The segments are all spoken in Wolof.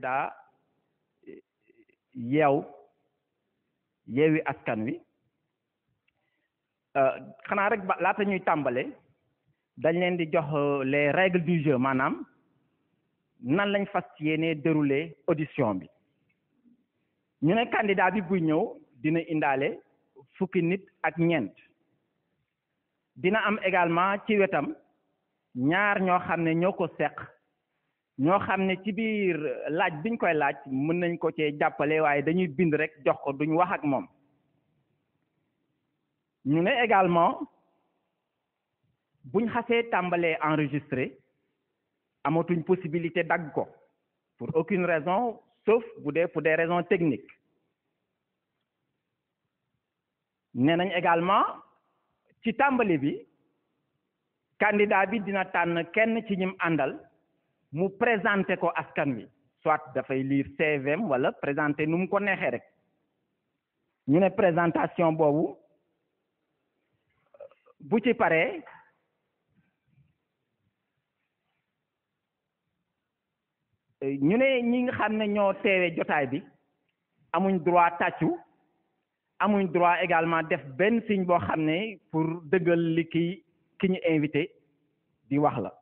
candidat yeew yeewi askan wi xanaa rek ba laata ñuy tàmbale dañ leen di jox les règles du jeu maanaam nan lañ fas yéene dérouler audition bi ñu ne candidat bi buy ñëw dina indaale fukki nit ak ñeent dina am également ci wetam ñaar ñoo xam ne ñoo ko seq ñoo xam ne ci biir laaj biñ koy laaj mën nañ ko cee jàppale waaye dañuy bind rek jox ko duñ wax ak moom ñu ne également buñ xasee tàmbalee enregistré amatuñ possibilité dagg ko pour aucune raison sauf bu dee pour des raisons techniques nee nañ également ci tàmbali bi candidat bi dina tànn kenn ci ñim àndal mu présenté ko askan wi soit dafay lire CVM wala présenté nu mu ko neexee rek ñu ne présentation boobu bu ci paree ñu ne ñi nga xam ne ñoo teewee jotaay bi amuñ droit tàccu amuñ droit également def benn signe boo xam ne pour dëggal li ki ki ñu invité di wax la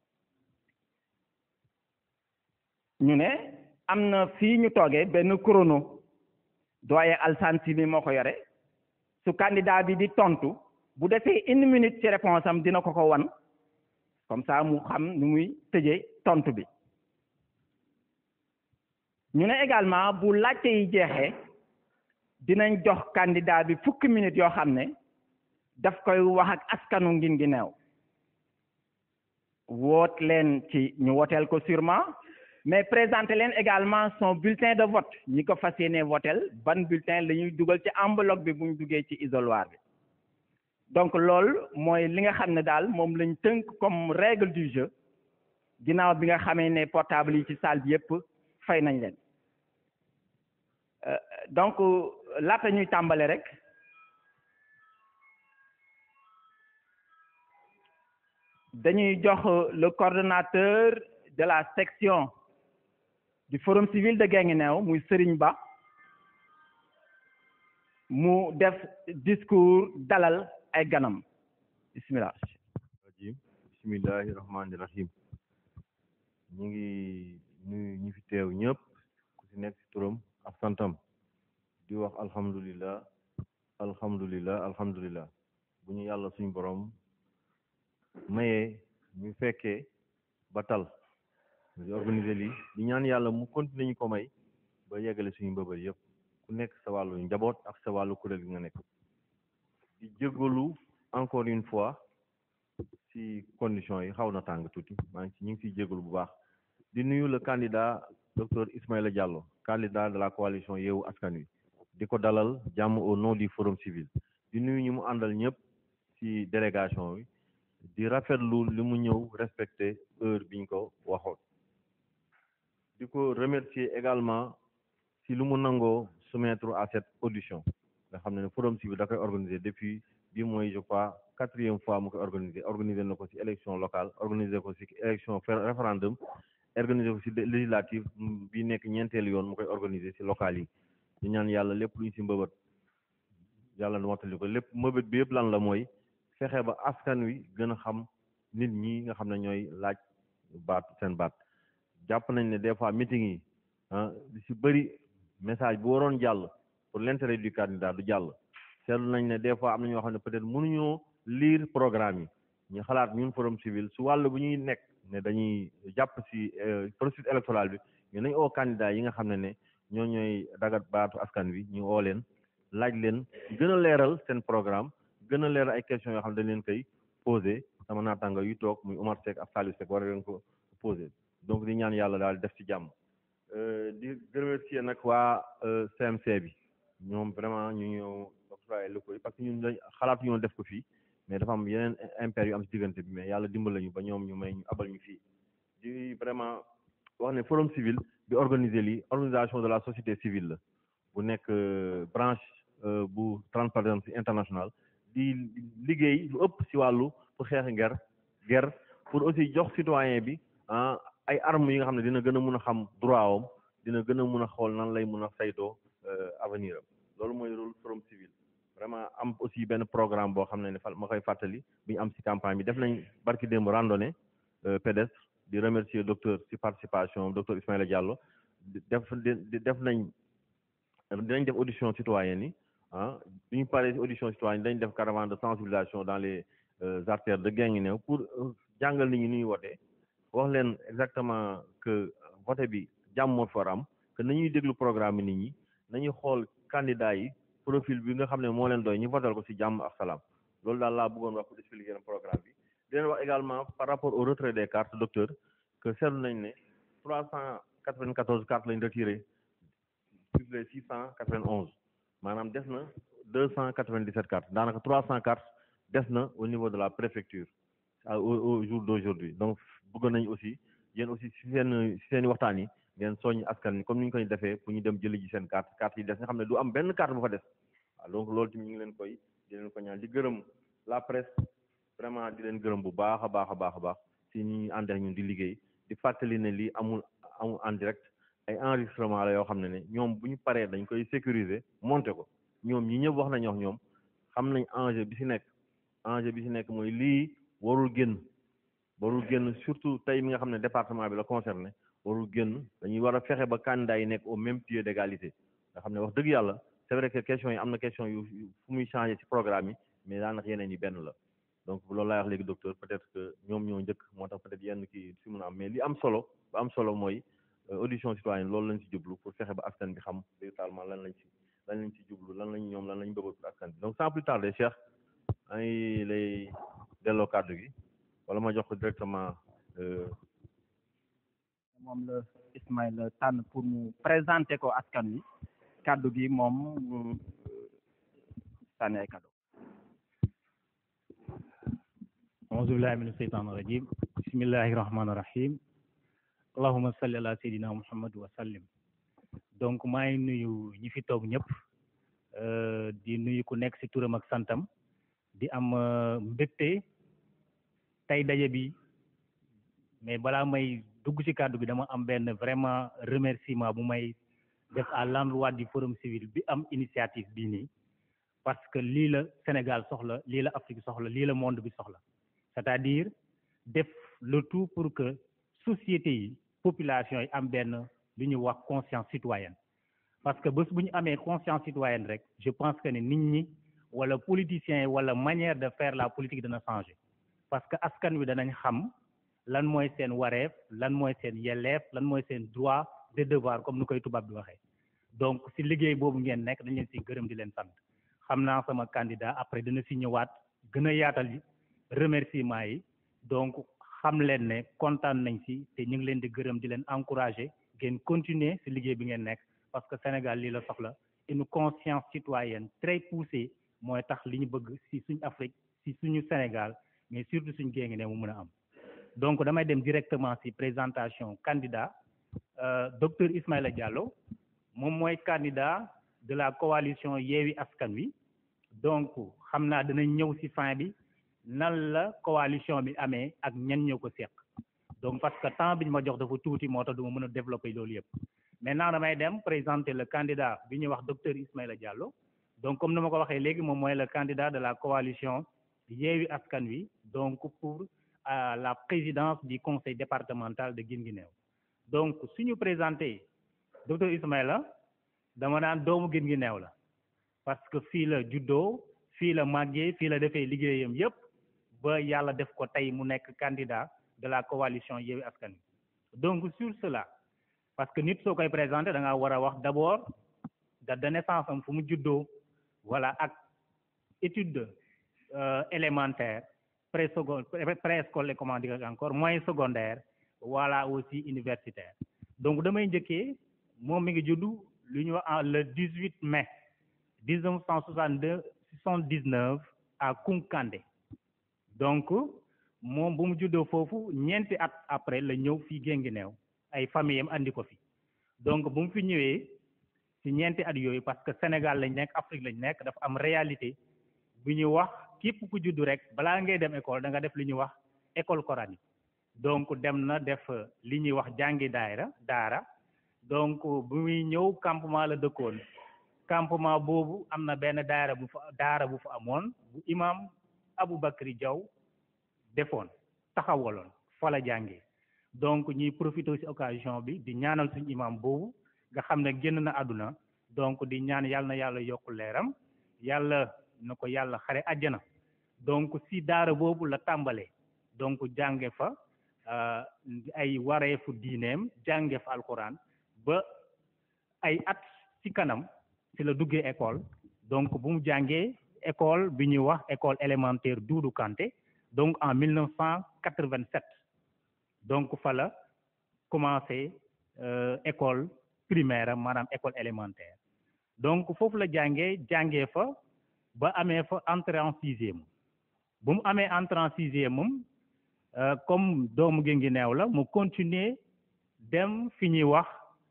ñu ne am na fii ñu toogee benn chrono doyen Alsane Sini moo ko yore su candidat bi di tontu bu defee une minute ci réponse am dina ko ko wan comme ça mu xam nu muy tëjee tontu bi ñu ne également bu laajte yi jeexee dinañ jox candidat bi fukki minutes yoo xam ne daf koy wax ak askanu ngin gi neew woot leen ci ñu woteel ko sûrement mais présenter leen également son bulletin de vote ñi ko fas yéene votel ban bulletin la ñuy dugal ci enveloppe bi bu ñu duggee ci isoloir bi donc loolu mooy li nga xam ne daal moom lañ tënk comme règle du jeu ginnaaw bi nga xamee ne portable yi ci salle bi yépp fay nañ leen donc laata ñuy tàmbale rek dañuy jox le coordonnateur de la section du forum civil de Guinguinéo muy Serigne Ba mu def discours dalal ay ganam bismillah rajim bismillahi rahmani rahim ñu ngi nuyu ñi fi teew ñëpp ku ci nekk ci turam ak santam di wax alhamdulillah alhamdulillah alhamdulillah bu ñu yàlla suñ borom mayee ñu fekkee ba tal di organiser lii di ñaan yàlla mu continuer ñu ko may ba yeggale suñu mbëbër yëpp ku nekk sa wàllu njaboot ak sa wàllu kuréel gi nga nekk di jégalu encore une fois ci conditions yi xaw na tàng tuuti maa ngi ci ñu ngi ciy jégalu bu baax di nuyu le candidat docteur Ismaïla Diallo candidat de la coalition Yewwi Askan Wi di ko dalal jàmm au nom du forum civil di nuyu ñi mu àndal ñëpp ci délégation bi di rafetlu li mu ñëw respecté heure biñ ko waxoon di ko remercier également ci lu mu nangoo soumettre à cette audition nga xam ne forum civil da koy organiser depuis bi mooy je crois quatrième fois mu koy organiser organiser na ko ci élection locale organiser ko ci élection référendum organiser ko ci législative bi nekk ñeenteelu yoon mu koy organiser ci locales yi di ñaan yàlla lépp lu ñu ci mbëbët yàlla nu wattali ko lépp mbëbët bi yëpp lan la mooy fexe ba askan wi gën a xam nit ñi nga xam ne ñooy laaj baat seen baat jàpp nañ ne des fois meeting yi ah li ci bëri message bu waroon jàll pour l'intérêt du candidat du jàll seetlu nañ ne des fois am na ñoo xam ne peut-être mënuñoo lire programme yi ñu xalaat ñun forum civil su wàll bu ñuy nekk ne dañuy jàpp ci processus électoral bi ñu nañ oo candidat yi nga xam ne ne ñoo ñooy dagat baatu askan wi ñu oo leen laaj leen gën a leeral seen programme gën a leeral ay questions yoo xam ne dañ leen koy posé sama naataanga yu toog muy Omar Seck ak Saliou Seck war leen ko posé donc di ñaan yàlla daal def ci jàmm di remercier nag waa CMC bi ñoom vraiment ñu ñëw octroyé locaux yi parce que ñun dañ xalaatu ñoo def ko fii mais dafa am yeneen impair yu am ci diggante bi mais yàlla dimbal lañu ba ñoom ñu may ñu abal ñu fii di vraiment wax ne forum civil bi organiser lii organisation de la société civile la bu nekk branche bu Transparency International di liggéey lu ëpp ci wàllu pour xeex nger ger pour aussi jox citoyen bi ah ay armes yi nga xam ne dina gën a mun a xam droit am dina gën a mun a xool nan lay mun a saytoo avenir am loolu mooy rôle forum civil vraiment am aussi benn programme boo xam ne ne fa ma koy fàttali bi ñu am ci campagne bi def nañ barki démb randonnée pédestre di remercier docteur ci participation docteur Ismaïla Diallo def def nañ dinañ def audition citoyenne yi ah bi ñu paree ci audition citoyenne dañ def caravane de sensibilisation dans les artères de Guinguinéo pour jàngal nit ñi ni ñuy wotee wax leen exactement que vote bi jàmm moo fi war am que nañuy déglu programme nit ñi nañuy xool candidat yi profil bi nga xam ne moo leen doy ñu votal ko ci jàmm ak salaam loolu daal laa bëggoon wax pour expliquer leen programme bi di leen wax également par rapport au retrait des cartes docteur que seetlu nañ ne trois cent quatre-vingt-quatorze cartes lañ retiré sur les six cent quatre-vingt-onze maanaam des na deux cent quatre-vingt-dix-sept cartes daanaka trois cent cartes des na au niveau de la préfecture au au jour d'aujourd'hui donc bëgg nañ aussi yéen aussi si seen si seen i waxtaan yi ngeen soññ askan ni comme ni ñu koy defee pour ñu dem jëli ji seen carte carte yi des nga xam ne du am benn carte bu fa des waaw donc loolu tamit ñu ngi leen koy di leen ko ñaan di gërëm la presse vraiment di leen gërëm bu baax a baax a baax a baax si ñi ànd ak ñun di liggéey di fàttali ne lii amul amul en direct ay enregistrement la yoo xam ne ne ñoom bu ñu paree dañ koy sécuriser monter ko ñoom ñi ñëpp wax nañu wax ñoom xam nañ enjeu bi si nekk enjeu bi si nekk mooy lii warul génn warul génn surtout tey mi nga xam ne département bi la concerné warul génn dañuy war a fexe ba candidat yi nekk au même pied d'égalité nga xam ne wax dëgg yàlla c'est vrai que question yi am na question yu fu muy changer ci programme yi mais daanaka yeneen yi benn la donc loolu laay wax léegi docteur peut-être que ñoom ñoo njëkk moo tax peut-être yenn kii si mun a am mais li am solo ba am solo mooy audition citoyenne loolu lañ ci jublu pour fexe ba askan bi xam véritablement lan lañ ci lan lañ ci jublu lan lañ ñoom lan lañ bëgg pour askan bi donc sans plus tarder Cheikh maa ngi lay delloo kàddu gi wala ma jox ko directement moom la Ismaïla tànn pour mu présenter ko askan wi kàddu gi moom sànni ay kàddu auzu billahi mina sheytaani rajim bismillahi rahmaani rahim allahuma salli ala seydina muhammad wa sallim donc maa ngi nuyu ñi fi toog ñëpp di nuyu ku nekk ci turam ak santam di am mbégte tey daje bi mais balaa may dugg ci kàddu gi dama am benn vraiment remerciement bu may def à l'endroit du forum civil bi am initiative bii nii parce que lii la Sénégal soxla lii la Afrique soxla lii la monde bi soxla c'est-à-dire def le tout pour que société yi population yi am benn lu ñu wax conscience citoyenne parce que bés bu ñu amee conscience citoyenne rek je pense que ne nit ñi wala politiciens yi wala manière de faire la politique dana changer parce que askan wi danañ xam lan mooy seen wareef lan mooy seen yelleef lan mooy seen droit de devoir comme ni koy tubaab di waxee donc si liggéey boobu ngeen nekk dañ leen si gërëm di leen sant xam naa sama candidat après dina si ñëwaat gën a yaatal remerciement yi donc xam leen ne kontaan nañ si te ñu ngi leen di gërëm di leen encourager ngeen continuer si liggéey bi ngeen nekk parce que Sénégal lii la soxla une conscience citoyenne très poussée mooy tax li ñu bëgg si suñu Afrique si suñu Sénégal mais surtout suñu Guinguinéo mu mën a am donc damay dem directement si présentation candidat euh, docteur Ismaïla Diallo moom mooy candidat de la coalition Yewwi Askan Wi donc xam naa dinañ ñëw si fin bi nan la coalition bi amee ak ñan ñoo ko seq donc parce que temps bi ñu ma jox dafa tuuti moo tax du ma mën a développer loolu yëpp maintenant damay dem présenter le candidat bi ñuy wax docteur Ismaïla Diallo donc comme ni ma ko waxee léegi moom mooy le candidat de la coalition Yewwi Askan Wi donc pour à la présidence du conseil départemental de Guinguinéo donc suñu présenté docteur Ismaïla dama naan doomu Guinguinéo la parce que fii la juddoo fii la màggee fii la defee liggéeyam yëpp ba yàlla def ko tey mu nekk candidat de la coalition Yewwi Askan Wi donc sur cela parce que nit soo koy présenté da nga war a wax d'abord date de naissance am fu mu juddoo voilà ak étude euh, élémentaire pré-secondaire préscolaire comment dire encore moyen secondaire voilà aussi universitaire donc damay njëkkee moom mi ngi juddu lu ñu wax le 18 mai 1962 79 à Koukandé donc moom bu mu juddoo foofu ñeenti at après la ñëw fii Guinguinéo ay famille am andi ko fi donc bu mu fi ñëwee ci ñeenti at yooyu parce que Sénégal lañ nekk Afrique lañ nekk dafa am réalité bu ñuy wax képp ku juddu rek balaa ngay dem école da nga def li ñuy wax école coranique donc dem na def li ñuy wax jàngi daayra daara donc bu muy ñëw campement la dëkkoon campement boobu am na benn daara bu fa daara bu fa amoon bu imam Aboubacry Diaw defoon taxawaloon fa la jàngee donc ñuy profité ci occasion bi di ñaanal suñu imam boobu nga xam ne génn na àdduna donc di ñaan yàlla na yàlla yokk leeram yàlla na ko yàlla xare àjjana donc ci daara boobu la tàmbalee donc jànge fa ay wareefu diineem jànge fa alquran ba ay at ci kanam ci la duggee école donc bu mu jàngee école bi ñuy wax école élémentaire Doudou Kanté donc en 1987 donc fa la commencé école primaire maanaam école élémentaire donc foofu la jàngee jàngee fa ba amee fa entrée en sixième bu mu amee entrée en sixième moom comme doomu Guinguinéo la mu continuer dem fi ñuy wax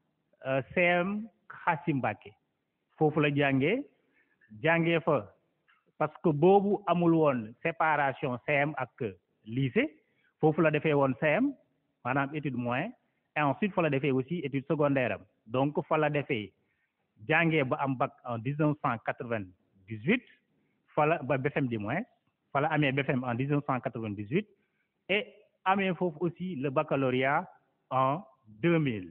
CM Xaasi Mbàkke foofu la jàngee jàngee fa parce que boobu amul woon séparation CM ak lycée foofu la defee woon CM maanaam étude moyen et ensuite fa la defee aussi étude secondaire am donc fa la defee jàngee ba am bac en dix neuf cent quatre-vingt-dix-huit fa la ba BFM du moins fa la amee BFM en dix neuf cent quatre-vingt-dix-huit et amee foofu aussi le baccalauréat en deux mille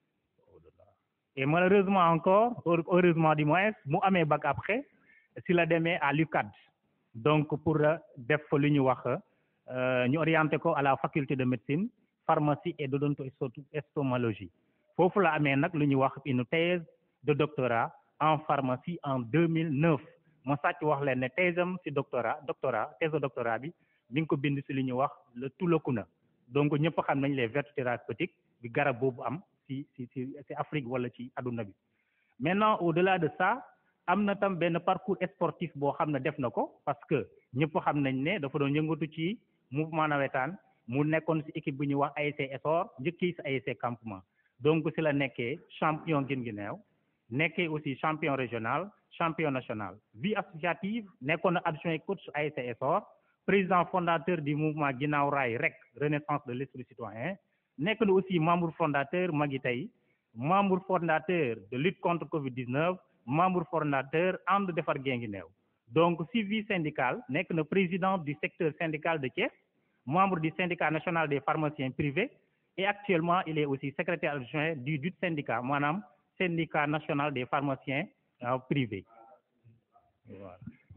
et malheureusement encore heureusement du moins mu amee bac après si la demee à l'UCAD donc pour def fa lu ñu wax ñu orienté ko à la faculté de médecine pharmacie et d'odonto-stomologie foofu la amee nag lu ñuy wax une thèse de doctorat en pharmacie en 2009 ma sàcc wax leen ne thèse am si doctorat doctorat thèse de doctorat bi mi ngi ko bind si lu ñuy wax le tulakuna donc ñëpp xam nañ les vertus thérapeutiques bi garab boobu am si si si si Afrique wala ci adduna bi maintenant au-delà de ça am na tam benn parcours sportif boo xam ne def na ko parce que ñëpp xam nañ ne dafa doon yëngatu ci mouvement nawetaan mu nekkoon si équipe bu ñuy wax ASC Essor njëkkee si ASC campement donc si la nekkee champion Guinguinéo nekkee aussi champion régional champion national vie associative nekkoon na adjoint coach ASC Essor président fondateur du mouvement Ginnaaw Raay rek renaissance de l'esprit citoyen nekk na aussi membre fondateur Magui Tay membre fondateur de lutte contre Covid-19 membre fondateur ànd defar Guinguinéo donc si vie syndicale nekk na président du secteur syndical de Thiès membre du syndicat national des pharmaciens privés et actuellement il est aussi secrétaire adjoint du DUT syndicat maanaam syndicat national des pharmaciens privés voilà.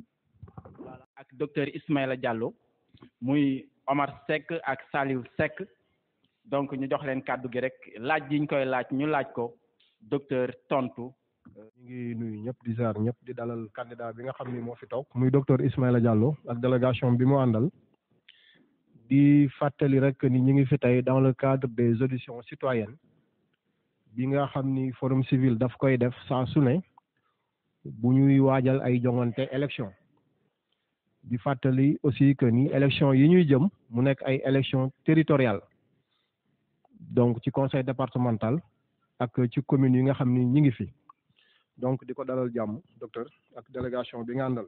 ak docteur Ismaïla Diallo muy Omar Seck ak Saliou Seck donc ñu jox leen kàddu gi rek laaj yi ñu koy laaj ñu laaj ko docteur tontu. ñu ngi nuyu ñëpp di ziar ñëpp di dalal candidat bi nga xam ni moo fi toog muy docteur Ismaïla Diallo ak délégation bi mu àndal di fàttali rek ni ñu ngi fi tey dans le cadre des auditions citoyennes bi nga xam ni forum civil daf koy def saa su ne bu ñuy waajal ay jongante élection di fàttali aussi que ni élection yi ñuy jëm mu nekk ay élection territoriale donc ci conseil départemental ak ci communes yi nga xam ni ñi ngi fi donc di ko dalal jàmm docteur ak délégation bi nga àndal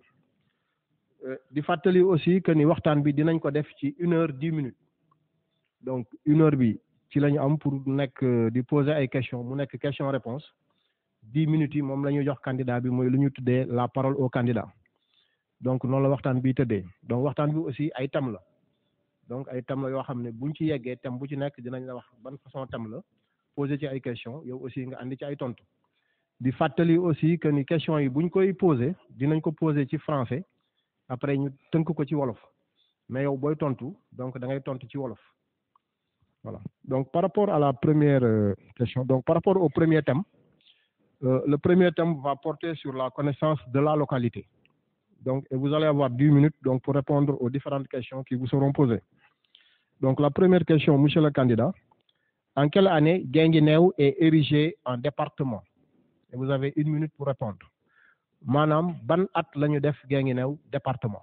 di fàttali aussi que ni waxtaan bi dinañ ko def ci une heure dix minutes donc une heure bi ci la ñu am pour nekk di poser ay questions mu nekk question réponse dix minutes yi moom la ñuy jox candidat bi mooy lu ñu tuddee la parole au candidat donc noonu la waxtaan bi tëddee donc waxtaan bi aussi ay thème la donc ay thème la yoo xam ne buñ ci yeggee thème bu ci nekk dinañ la wax ban façon thème la poser ci ay questions yow aussi nga andi ci ay tontu di fàttali aussi que ni questions yi buñ koy poser dinañ ko poser ci français après ñu tënk ko ci wolof mais yow booy tontu donc da ngay tontu ci wolof voilà donc par rapport à la première euh, question donc par rapport au premier thème euh, le premier thème va porter sur la connaissance de la localité donc et vous allez avoir dix minutes donc pour répondre aux différentes questions qui vous seront posées donc la première question monsieur le candidat en quelle année Guinguinéo est érigé en département et vous avez une minute pour répondre maanaam ban at la ñu def Guinguinéo département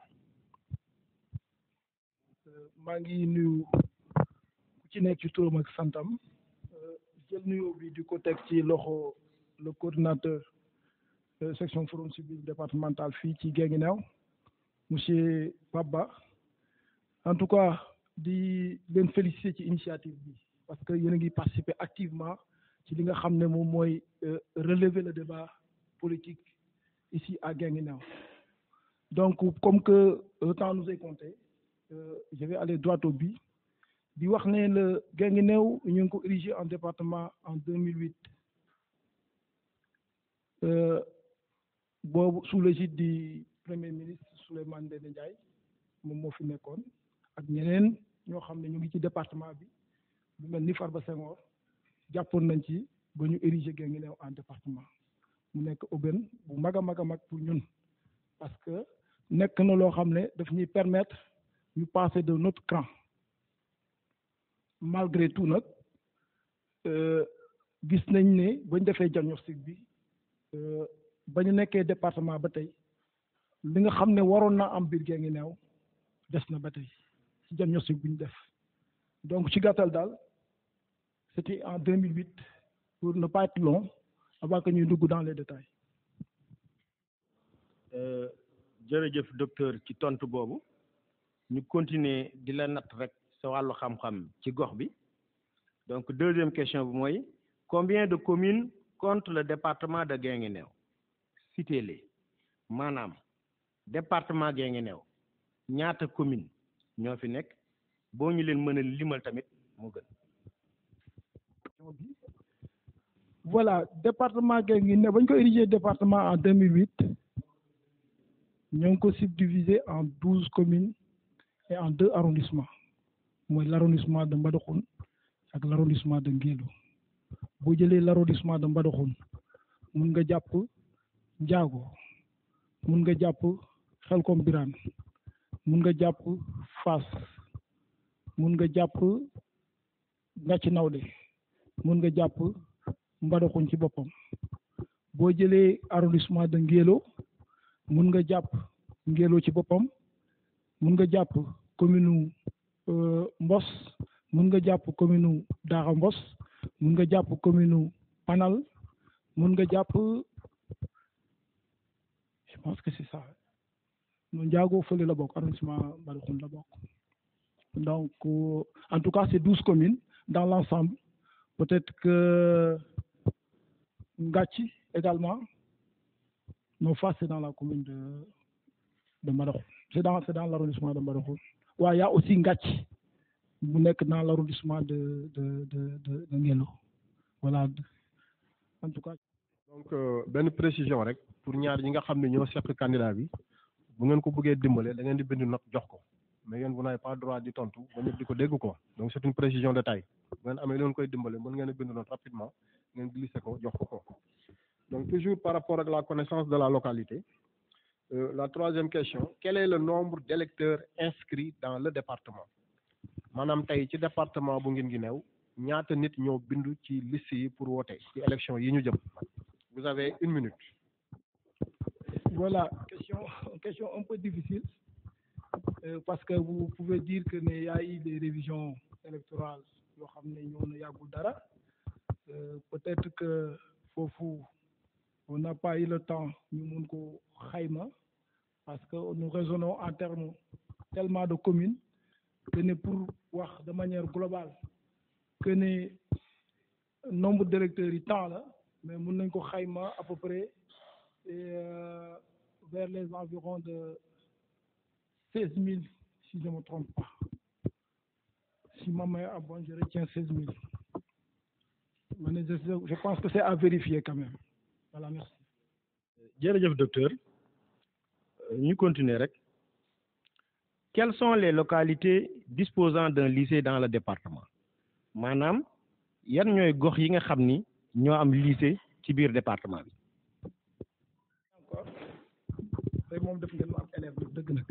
maa ngi nuyu ku ci nekk ci turam ak santam jël nuyoo bi di ko teg ci loxo le coordinateur section forum civil départemental fii ci Guinguinéo monsieur Pabba en tout cas di leen féliciter ci initiative bi parce que yéen a ngi participer activement ci li nga xam ne moom mooy relever le débat politique ici à Guinguinéo donc comme que le temps nous est compté euh, je vais aller droit au but di wax ne le Guinguinéo ñu ngi ko érigé en département en 2008 euh, boobu sous l'égide du premier ministre Souleymane Ndéné Ndiaye moom moo fi nekkoon ak ñeneen ñoo xam ne ñu ngi ci département bi lu mel ni Farba Senghor jàppoon nañ ci ba ñu érigé Guinguinéo en département mu nekk aubaine bu mag a mag a mag pour ñun parce que nekk na loo xam ne daf ñuy permettre ñu passer de notre cran malgré tout nag gis nañ ne bañ defee diagnostic bi ba ñu nekkee département ba tey li nga xam ne waroon na am biir Guinguinéo des na ba tey ci diagnostic bi ñu def donc ci gàttal daal c'était en 2008 pour ne pas être long avant que ñuy dugg dans les détails jërëjëf docteur ci tontu boobu ñu continuer di la natt rek sa wàllu xam-xam ci gox bi donc deuxième question bi mooy combien de communes compte le département de Guinguinéo citez-les maanaam département Guinguinéo ñaata commune ñoo fi nekk boo ñu leen mën a limal tamit moo gën voilà département Guinguinéo ba ñu ko érigé département en 2008 ñoo ngi ko subdivisé en douze communes et en deux arrondissements mooy l' arrondissement de Mbadakhoune ak l' arrondissement de Ngélo boo jëlee l' arrondissement de Mbadakhoune mun nga jàpp Ndiago mun nga jàpp Xelkom Birane mun nga jàpp Fass mun nga jàpp Ngàcc Nawde mun nga jàpp Mbadakhoune ci boppam boo jëlee arrondissement de Ngélo mun nga jàpp Ngélo ci boppam mun nga jàpp commune Mbos mun nga jàpp commune Daara Mbos mun nga jàpp commune Panal mun nga jàpp je pense que c'est ça non Ndiago fële la bokk arrondissement Mbadakhoune la bokk donc en tout cas c'est douze communes dans l'ensemble peut-être que Ngathie également non Fass c'est dans la commune de de Mbadakhoune c'est dans c'est dans l'arrondissement de Mbadakhoune waaw y a aussi Ngathie bu nekk dans l'arrondissement de de de de de Ngélo voilà en tout cas. donc benn précision rek pour ñaar ñi nga xam ne ñoo seq candidat bi bu ngeen ko bëggee dimbale da ngeen di bind note jox ko mais yéen vous n'avez pas droit di tontu ba ñëpp di ko dégg ko donc c'est une précision de taille bu ngeen amee loolu koy dimbale mën ngeen a bind note rapidement ngeen glissé ko jox ko ko donc toujours par rapport ak la connaissance de la localité euh, la troisième question quel est le nombre d'électeurs inscrits dans le département maanaam tey ci département bu Guinguinéo ñaata nit ñoo bindu ci liste yi pour voter ci élection yi ñu jëm vous avez une minute voilà question question un peu difficile euh, parce que vous pouvez dire que ne y a eu des révisions électorales yoo xam ne ñoo na yàggul dara euh, peut-être que foofu on n'a pas eu le temps ñu mun ko xayma parce que nous raisonnons en termes tellement de communes que ne pour wax de manière globale que ne nombre d'électeurs yi temps la mais mun nañ ko xayma à peu près euh, vers les environs de seize mille si je ne me trompe pas si ma mémoire est bonne je retiens seize mille mais je, je pense que c'est à vérifier quand même voilà merci. jërëjëf docteur ñu continuer rek quelles sont les localités disposant d'un lycée dans le département maanaam yan ñooy gox yi nga xam ni ñoo am lycée ci biir département bi. encore tey moom def ngeen am élève dëgg nag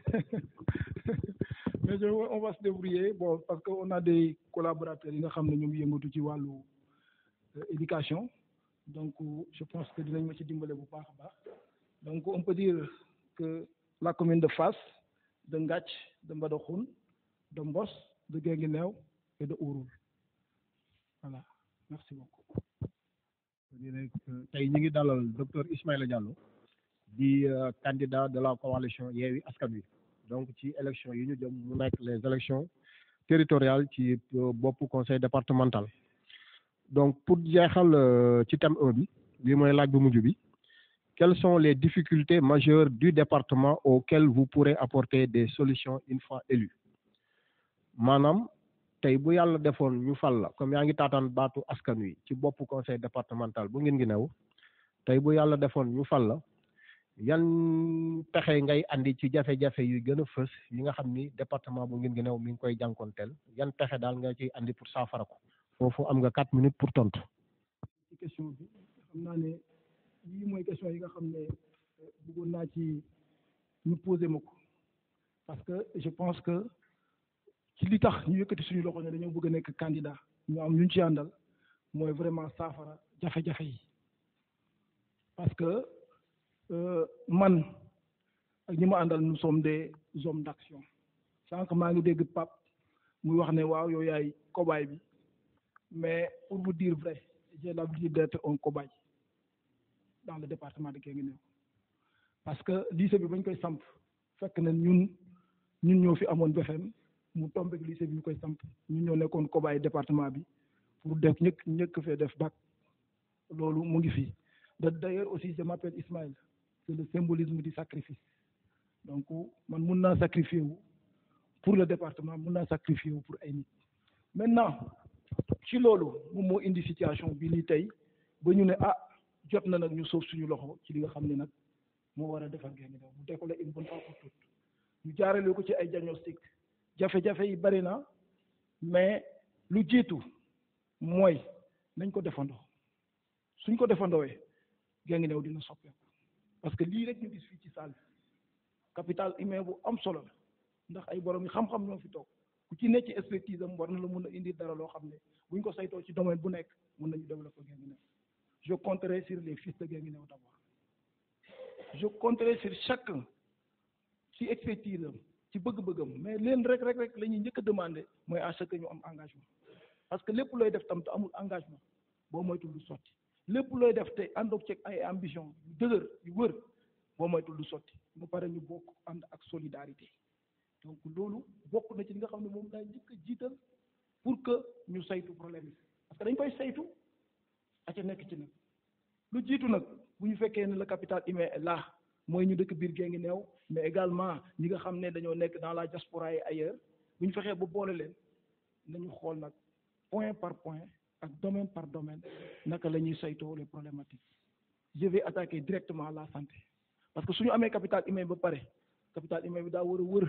mais je on va se débrouiller bon parce que on a des collaborateurs yi nga xam ne ñu ngi yëngatu ci wàllu éducation donc je pense que dinañ ma ci dimbale bu baax a baax donc on peut dire que la commune de Fass de Ngathie de Mbadakhoune de Mbos de Guinguinéo et de Ouroul voilà merci beaucoup. tey ñu ngi dalal docteur Ismaïla Diallo di candidat de la coalition Yewwi Askan Wi donc ci élection yi ñu jëm mu nekk les élections territoriales ci bopp conseil départemental donc pour jeexal ci thème 1 bi bii mooy laaj bu mujj bi quelles sont les difficultés majeures du département auxquelles vous pourrez apporter des solutions une fois élu maanaam tey bu yàlla defoon ñu fal la comme yaa ngi taataan baatu askan wi ci bopp conseil départemental bu ngeen ngi new tey bu yàlla defoon ñu fal la yan pexe ngay andi ci jafe-jafe yu gën a fës yi nga xam ni département bu ngeen ngi new mi ngi koy jànkoonteel yan pexe daal nga ciy andi pour saafara ko foofu am nga quatre minutes pour tontu. ci question bi xam naa ne yii mooy question yi nga xam ne bëggoon naa ci ñu poser ma ko parce que je pense que ci li tax ñu yëkkati suñu loxo ne dañoo bëgg a nekk candidat ñu am ñu ci àndal mooy vraiment saafara jafe-jafe yi parce que man ak ñi ma àndal nous sommes des hommes d'action sànq maa ngi dégg Pape muy wax ne waaw yow yaay cobaye bi mais pour vous dire vrai j'ai l'habitude d'être un cobaye dans le département de Guinguinéo parce que lycée bi bañ koy samp fekk na ñun ñun ñoo fi amoon BFM mu tombé lycée bi ñu koy samp ñun ñoo nekkoon cobaye département bi pour def ñëkk ñëkk fee def bac loolu mu ngi fi d'ailleurs aussi je m'appelle Ismaël c'est le symbolisme du sacrifice donc man mun naa sacrifier wu pour le département mun naa sacrifier wu pour ay nit maintenant ci loolu moom moo indi situation bi nii tey ba ñu ne ah jot na nag ñu soof suñu loxo ci li nga xam ne nag moo war a defar Guinguinéo mu décoller une bonne fois pour toutes ñu jaarale ko ci ay diagnostic jafe-jafe yi bari na mais lu jiitu mooy nañ ko defandoo suñ ko defandoowee Guinguinéo dina soppeeku parce que lii rek ñu gis fii ci salle bi capital humain bu am solo la ndax ay borom yi xam-xam ñoo fi toog ku ci nekk ci expertise am war na la mun a indi dara loo xam ne buñ ko saytoo ci domaine bu nekk mun nañu développer Guinguinéo je compterai sur les fils de Guinguinéo d'abord je compterai sur chacun ci expertise am ci bëgg-bëggam mais leen rek rek rek la ñuy njëkk a demander mooy à ce que ñu am engagement parce que lépp looy def tam te amul engagement boo moytul du sotti lépp looy def te àndoog ci ay ambition yu dëgër yu wër boo moytul du sotti ba pare ñu bokk ànd ak solidarité donc loolu bokk na ci li nga xam ne moom daay njëkk a jiital pour que ñu saytu problème yi parce que dañ koy saytu a ca nekk ci nag lu jiitu nag bu ñu fekkee ne le capital humain est là mooy ñu dëkk biir Guinguinéo mais également ñi nga xam ne dañoo nekk dans la diaspora et ailleurs bu ñu fexee ba boole leen nañu xool nag point par point ak domaine par domaine naka la ñuy saytoo les problématiques je vais attaquer directement la santé parce que suñu amee capital humain ba pare capital humain bi daa war a wër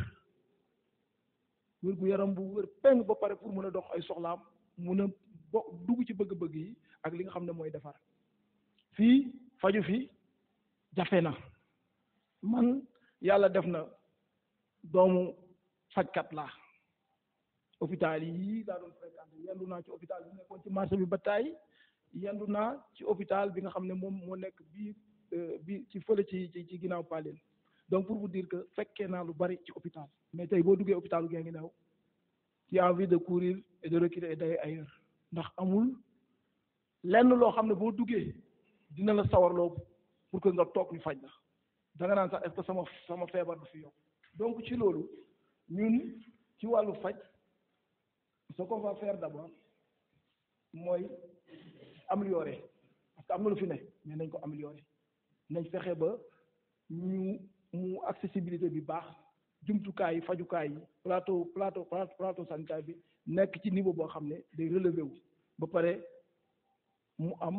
wër gu yaram bu wër peng ba pare pour mën a dox ay soxlaam mun a bo dugg ci bëgg-bëgg yi ak li nga xam ne mooy defar fii faju fi jafe na man yàlla def na doomu fajkat laa hôpital yi daa doon fréquenté yendu naa ci hôpital bi nekkoon ci marché bi ba taay yendu naa ci hôpital bi nga xam ne moom moo nekk bii bi ci fële ci ci ci ginnaaw Paleen donc pour vous dire que fekkee naa lu bari ci hôpital mais tey boo duggee hôpitalu Guinguinéo tu as envie de courir et de reculer et d'aller ailleurs ndax amul lenn loo xam ne boo duggee dina la sawarloo pour que nga toog ñu faj la da nga naan sax est-ce que sama sama feebar du fi yokk donc ci loolu ñun ci wàllu faj ce qu'on va faire d'abord mooy améliorer parce que am na lu fi ne mais nañ ko améliorer nañ fexe ba ñu mu accessibilité bi baax jumtukaay yi fajukaay yi plateau plateau plateau sanitaire bi nekk ci niveau boo xam ne day relever wu ba pare mu am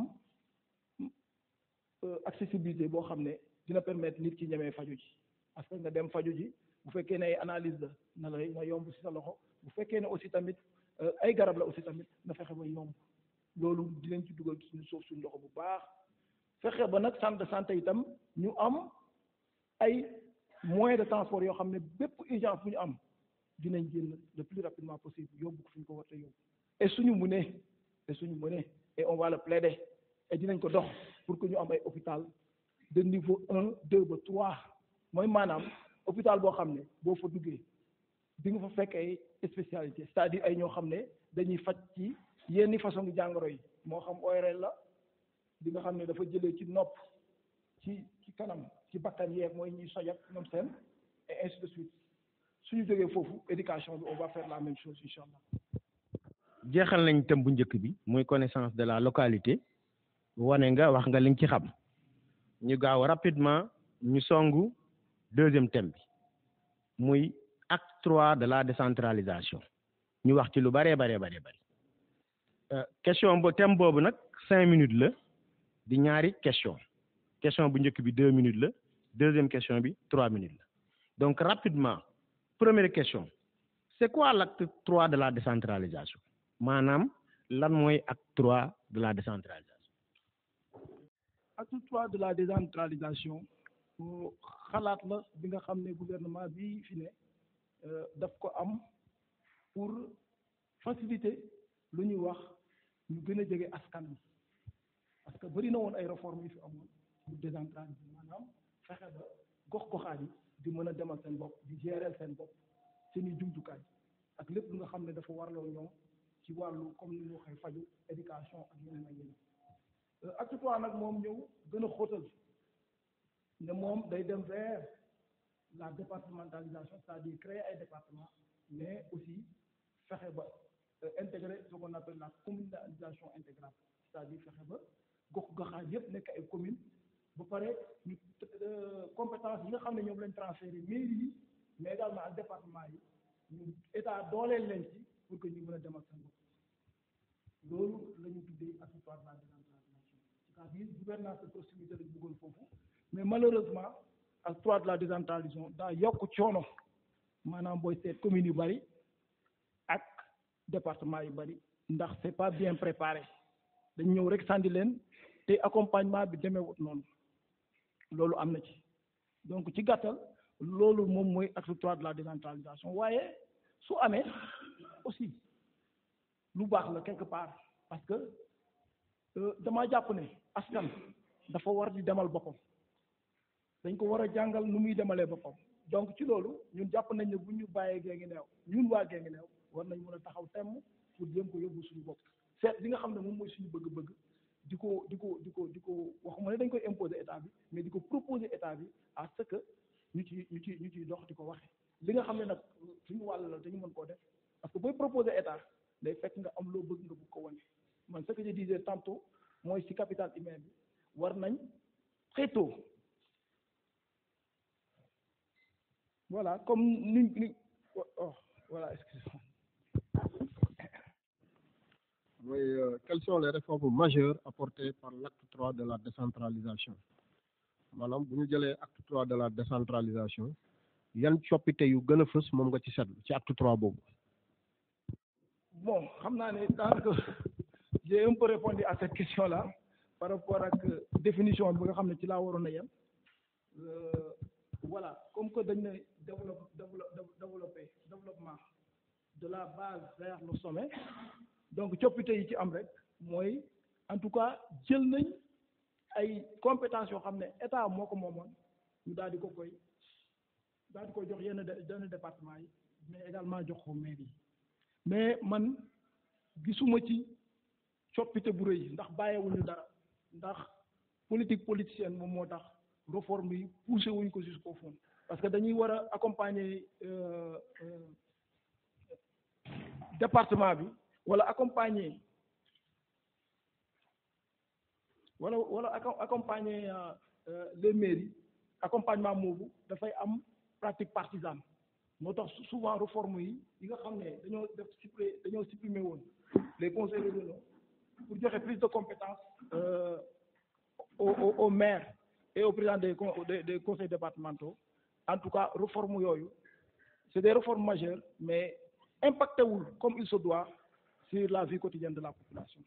accessibilité boo xam ne dina permettre nit ki ñemee faju ji parce que nga dem faju ji bu fekkee ne ay analyse la na la na yomb ci sa loxo bu fekkee ne aussi tamit ay garab la aussi tamit na fexe ba yomb loolu dinañ ci dugal suñu suuf suñu loxo bu baax fexe ba nag centre de santé itam ñu am ay moyens de transport yoo xam ne bépp urgence bu ñu am dinañ génn le plus rapidement possible yóbbu ko fi ñu ko war a yóbbu et suñu mënee et suñu mënee et on va le plaider et dinañ ko dox pour que ñu am ay hôpital de niveau un deux ba trois mooy maanaam hôpital boo xam ne boo fa duggee di nga fa fekk ay spécialité c'est-à-dire ay ñoo xam ne dañuy faj ci yenn façon jàngoro yi moo xam ORL la di nga xam ne dafa jëlee ci nopp ci ci kanam ci bakkan yeeg mooy ñuy soj ak ñoom seen et ainsi de suite suñu jógee foofu éducation bi on va faire la même chose incha allah. jeexal nañ thème bu njëkk bi muy connaissance de la localité wane nga wax nga li nga ci xam ñu gaaw rapidement ñu songu deuxième thème bi muy acte trois de la décentralisation ñu wax ci lu bëree baree baree bëri question bo thème boobu nag cinq minutes la di ñaari question question bu njëkk bi deux minutes la deuxième question bi trois minutes la donc rapidement première question c'est quoi l'acte trois de la décentralisation maanaam lan mooy acte trois de la décentralisation acte trois de la décentralisation xalaat la bi nga xam ne gouvernement bi fi ne daf ko am pour faciliter lu ñuy wax ñu gën a jege askan wi parce que bëri na woon ay réformes yu fi amoon pour décentraliser maanaam fexe ba gox-goxaat yi di mën a demal seen bopp di gérer seen bopp seen i jumtukaay ak lépp lu nga xam ne dafa warloo ñoom ci wàllu comme ni ñu waxee faju éducation ak yeneen ak yeneen acte trois nag moom ñëw gën a xóotal ne moom day dem vers la départementalisation c'est-à-dire créer ay département mais aussi fexe ba intégrer ce qu'on appelle la communalisation intégrale c'est-à-dire fexe ba gox goxaan yëpp nekk ay commune ba pare ñu compétence yi nga xam ne ñoom lañ transféré mairie yi mais également ak département yi ñu état dooleel leen ci pour que ñu mën a demal seen bopp loolu la ñu tuddee acte trois de la décentralisation c'est-à-dire gouvernance de proximité lañ bëggoon foofu mais malheureusement acte trois de la décentralisation daa yokk coono maanaam booy seet communes yu bari ak département yu bari ndax c'est pas bien préparé dañ ñëw rek sandi leen te accompagnement bi demeewut noonu loolu am na ci donc ci gàttal loolu moom mooy acte trois de la décentralisation waaye su amee aussi lu baax la quelque part parce que damaa jàpp ne askan dafa war di demal boppam dañ ko war a jàngal nu muy demalee boppam donc ci loolu ñun jàpp nañ ne bu ñu bàyyee Guinguinéo ñun waa Guinguinéo war nañ mën a taxaw temm pour jéem ko yóbbu suñu bopp seet li nga xam ne moom mooy suñu bëgg-bëgg di ko di ko di ko di ko waxuma ne dañ koy imposer état bi mais di ko proposer état bi à ce que ñu ci ñu ci ñu ciy dox di ko waxe li nga xam ne nag suñu wàll la dañu mën koo def parce que booy proposer état day fekk nga am loo bëgg nga bëgg ko wane man ce que je disais tantôt mooy ci capital humain bi war nañ xëytoo voilà comme ni ni oh voilà excusez-moi mooy quelles sont les réformes majeures apportées par l'acte trois de la décentralisation maanaam bu ñu jëlee acte trois de la décentralisation yan coppite yu gën a fës moom nga ci seetlu ci acte trois boobu bon xam naa ne daanaka j'ai un peu répondu à cette question là par rapport ak définition bi nga xam ne ci laa waroon a yem voilà comme que dañ ne développe développer développement de la base vers le sommet donc coppite yi ci am rek mooy en tout cas jël nañ ay compétences yoo xam ne état moo ko moomoon ñu daal di ko koy daal di koy jox yenn yenn département yi mais également jox ko mairie yi mais man gisuma ci coppite bu rëy ndax bàyyiwuñu dara ndax politique politicienne moom moo tax réforme yi poussé wuñ ko jusqu'au fond parce que dañuy war a accompagner département bi wala accompagner wala wala accompagner les mairies accompagnement moobu dafay am pratique partisane moo tax souvent réforme yi yi nga xam ne dañoo def supprimer dañoo supprimer woon les conseils régionaux pour joxe plus de compétences euh, au au au maire et au président des des des conseils départementaux en tout cas réforme yooyu c'est des réformes majeures mais impacté wul comme il se doit sur la vie quotidienne de la population.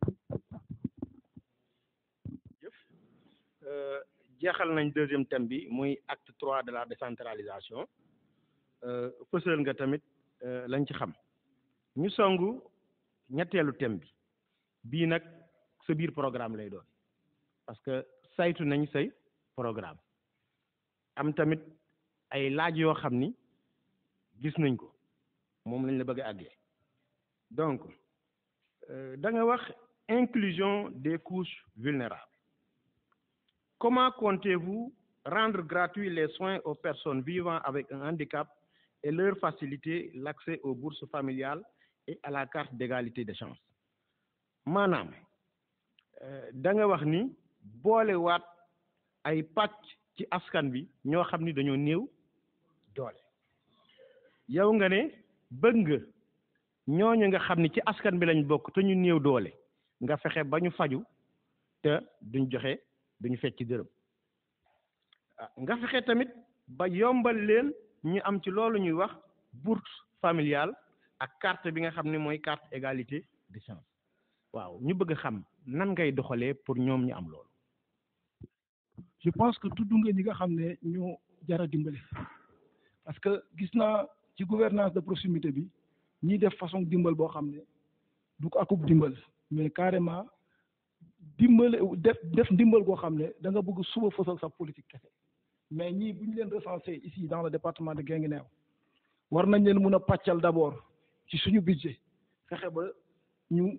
jëf jeexal nañ deuxième thème bi muy acte trois de la décentralisation fësal nga tamit lañ ci xam ñu songu ñetteelu thème bi bii nag sa biir programme lay doon parce que saytu nañ say programme am tamit ay laaj yoo xam ni gis nañ ko moom lañ la bëgg a àggee donc da nga wax inclusion des couches vulnérables comment comptez-vous rendre gratuits les soins aux personnes vivant avec un handicap et leur faciliter l'accès aux bourses familiales et à la carte d'égalité des chances maanaam da nga wax ni boolewaat ay pàcc ci askan bi ñoo xam ni dañoo néew doole yow nga ne bëgg nga ñooñu nga xam ni ci askan bi lañ bokk te ñu néew doole nga fexe ba ñu faju te duñ joxe duñu fecc ci dërëm nga fexe tamit ba yombal leen ñu am ci loolu ñuy wax bourse familiale ak carte bi nga xam ne mooy carte égalité des chances waaw ñu bëgg a xam nan ngay doxalee pour ñoom ñu am loolu je pense que tudd nga ñi nga xam ne ñoo jara dimbali parce que gis naa ci gouvernance de proximité bi ñiy def façon dimbal boo xam ne du ko akub dimbal mais carrément dimbale def def ndimbal goo xam ne da nga bëgg suba fësal sa politique kese mais ñii bu ñu leen recensé ici dans le département de Guinguinéo war nañ leen mun a pàccal d'abord ci suñu budget fexe ba ñu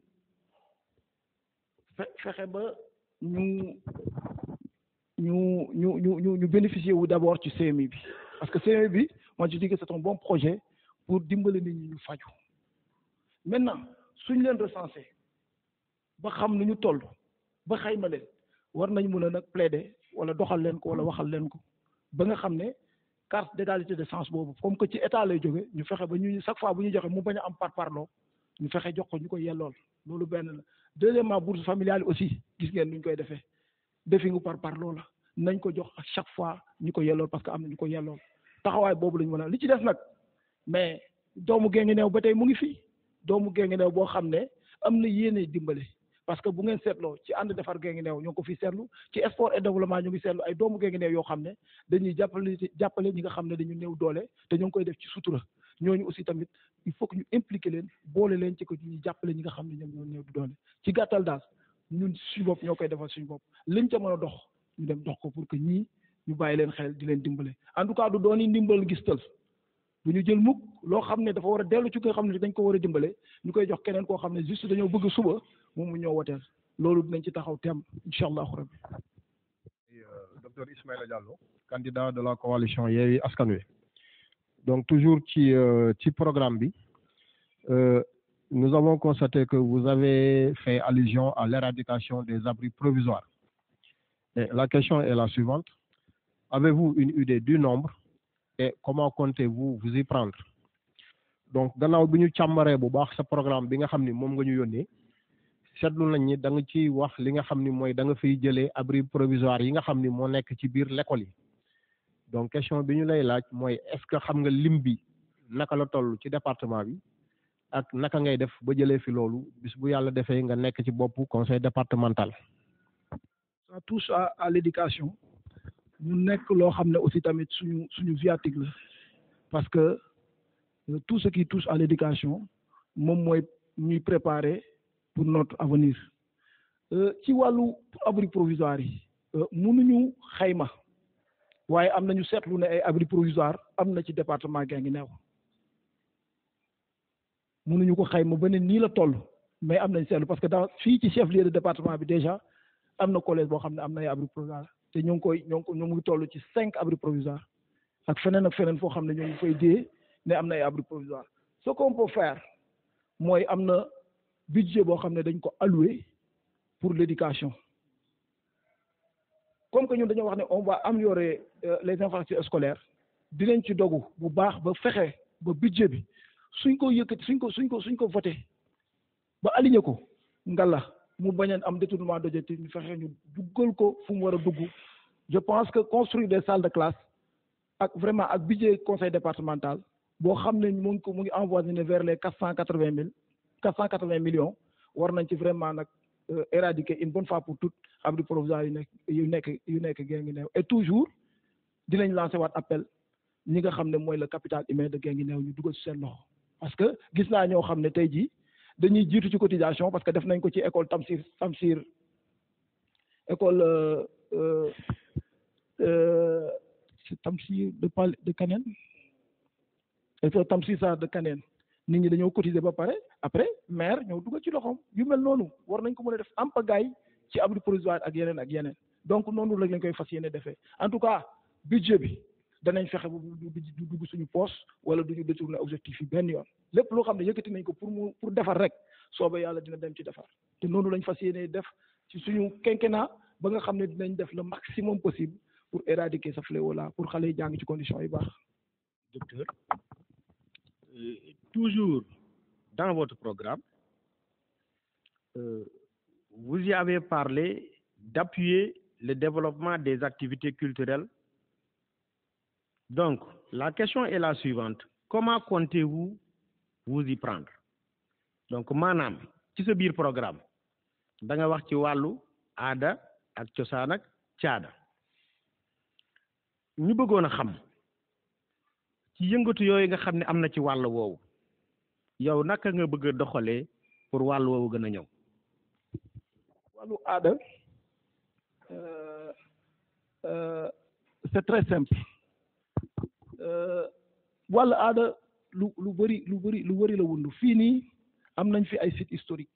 fexe ba ñu ñu ñu ñu ñu ñu bénéficier wu d'abord ci CMI bi parce que CMI bi moi je dis que c'est un bon projet pour dimbali nit ñi ñu faju maintenant suñ leen recensé ba xam nu ñu toll ba xayma leen war nañ mun a nag plaider wala doxal leen ko wala waxal leen ko ba nga xam ne carte d'égalité de chance boobu comme que ci état lay jóge ñu fexe ba ñu chaque fois bu ñu joxe mu bañ a am par parloo ñu fexe jox ko ñu ko yellool loolu benn la deuxièmement bourse familiale aussi gis ngeen nuñ koy defee defi ngu par parloo la nañ ko jox à chaque fois ñu ko yellool parce que am na ñu ko yellool taxawaay boobu lañ mën a li ci des nag mais doomu Guinguinéo ba tey mu ngi fii doomu Guinguinéo boo xam ne am na yéene dimbale parce que bu ngeen seetloo ci ànd defar Guinguinéo ñoo ngi ko fi seetlu ci sport et développement ñu ngi seetlu ay doomu Guinguinéo yoo xam ne dañuy jàppale jàppale ñi nga xam ne dañu néew doole te ñoo ngi koy def ci sutura ñooñu aussi tamit il faut que ñu impliquer leen boole leen ci ko ñuy jàppale ñi nga xam ne ñoom ñoo néew doole ci gàttal daal ñun suñu bopp ñoo koy defal suñu bopp liñ ca mën a dox ñu dem dox ko pour que ñii ñu bàyyi leen xel di leen dimbale en tout cas du doon ndimbal gis tël du ñu jël mukk loo xam ne dafa war a dellu ci ko xam ne dañ ko war a dimbale ñu koy jox keneen koo xam ne juste dañoo bëgg suba moom mu ñëw woteel loolu dinañ ci taxaw tem incha allahu rabbi docteur Ismaïla Diallo candidat de la coalition Yewwi Askan Wi donc toujours ci ci programme bi nous avons constaté que vous avez fait allusion à l'éradication des abris provisoires et la question est la suivante avez-vous une idée du nombre et comment comptez-vous vous y prendre donc gannaaw bi ñu càmbaree bu baax sa programme bi nga xam ni moom nga ñu yónnee seetlu nañ ni da nga ci wax li nga xam ni mooy da nga fiy jëlee abri provisoire yi nga xam ni moo nekk ci biir l'école yi donc question bi ñu lay laaj mooy est-ce que xam nga lim bi naka la toll ci département bi ak naka ngay def ba jëlee fi loolu bis bu yàlla defee nga nekk ci boppu conseil départemental. ça touche à à l'éducation mu nekk loo xam ne aussi tamit suñu suñu viatique la parce que tout ce qui touche à l'éducation moom mooy ñuy préparer pour notre avenir ci wàllu abri provisoire yi mënuñu xayma waaye am nañu seetlu ne ay abri provisoire am na ci département Guinguinéo mënuñu ko xayma ba ne nii la toll mais am nañ seetlu parce que dans fii ci chef lieu de département bi déjà am na collège boo xam ne am na ay abri provisoire te ñoo ngi koy ñoo ngi ko ñoo ngi toll ci cinq abri provisoire ak feneen ak feneen foo xam ne ñoo ngi fay dee ne am na ay abri provisoire ce qu'on peut faire mooy am na budget boo xam ne dañ ko alloué pour l'éducation comme que ñun dañoo wax ne on va améliorer les infrastructures scolaires dinañ ci dogu bu baax ba fexe ba budget bi suñ ko yëkkati suñ ko suñ ko suñ ko voté ba aligné ko ngalla mu bañ a am détournement d'objectif ñu fexe ñu duggal ko fu mu war a dugg je pense que construire des salles de classe ak vraiment ak budget conseil départemental boo xam ne mu ngi ko mu ngi envoyé vers les quatre cent quatre vingt mille quatre cent quatre vingt millions war nañ ci vraiment nag éradiquer une bonne fois pour toutes abri provisoire yu nekk yu nekk yu nekk Guinguinéo et toujours dinañ lancer waat appel ñi nga xam ne mooy le capital humain de Guinguinéo ñu dugal ci seen loxo parce que gis naa ñoo xam ne tey jii dañuy jiitu ci cotisation parce que def nañ ko ci école Tamsir Tamsir école Tamsir de Pal de Kaneen école Tamsir Sarr de Kaneen nit ñi dañoo cotiser ba pare après maire ñëw dugal ci loxoom yu mel noonu war nañ ko mën a def am pagaille ci abri provisoire ak yeneen ak yeneen donc noonu rek lañ koy fas yéene defee en tout cas budget bi danañ fexe ba du du dugg suñu poos wala du ñu détourner objectif yi benn yoon lépp loo xam ne yëkkati nañ ko pour mu pour defar rek sooba yàlla dina dem ci defar te noonu lañ fas yéene def ci suñu quinquennat ba nga xam ne dinañ def le maximum possible pour éradiquer ce fléau là pour xale yi jàng ci conditions yu baax. docteur euh, toujours dans votre programme euh, vous y avez parlé d'appuyer le développement des activités culturelles donc la question est la suivante comment comptez-vous vous y prendre donc maanaam ci sa biir programme da nga wax ci wàllu aada ak cosaan ak caada ñu bëggoon a xam ci yëngatu yooyu nga xam ne am na ci wàll woowu yow naka nga bëgg a doxalee pour wàll woowu gën a ñëw wàllu aada c'est très simple wàllu aada lu lu bëri lu bëri lu bëri la wundu fii nii am nañ fi ay sites historiques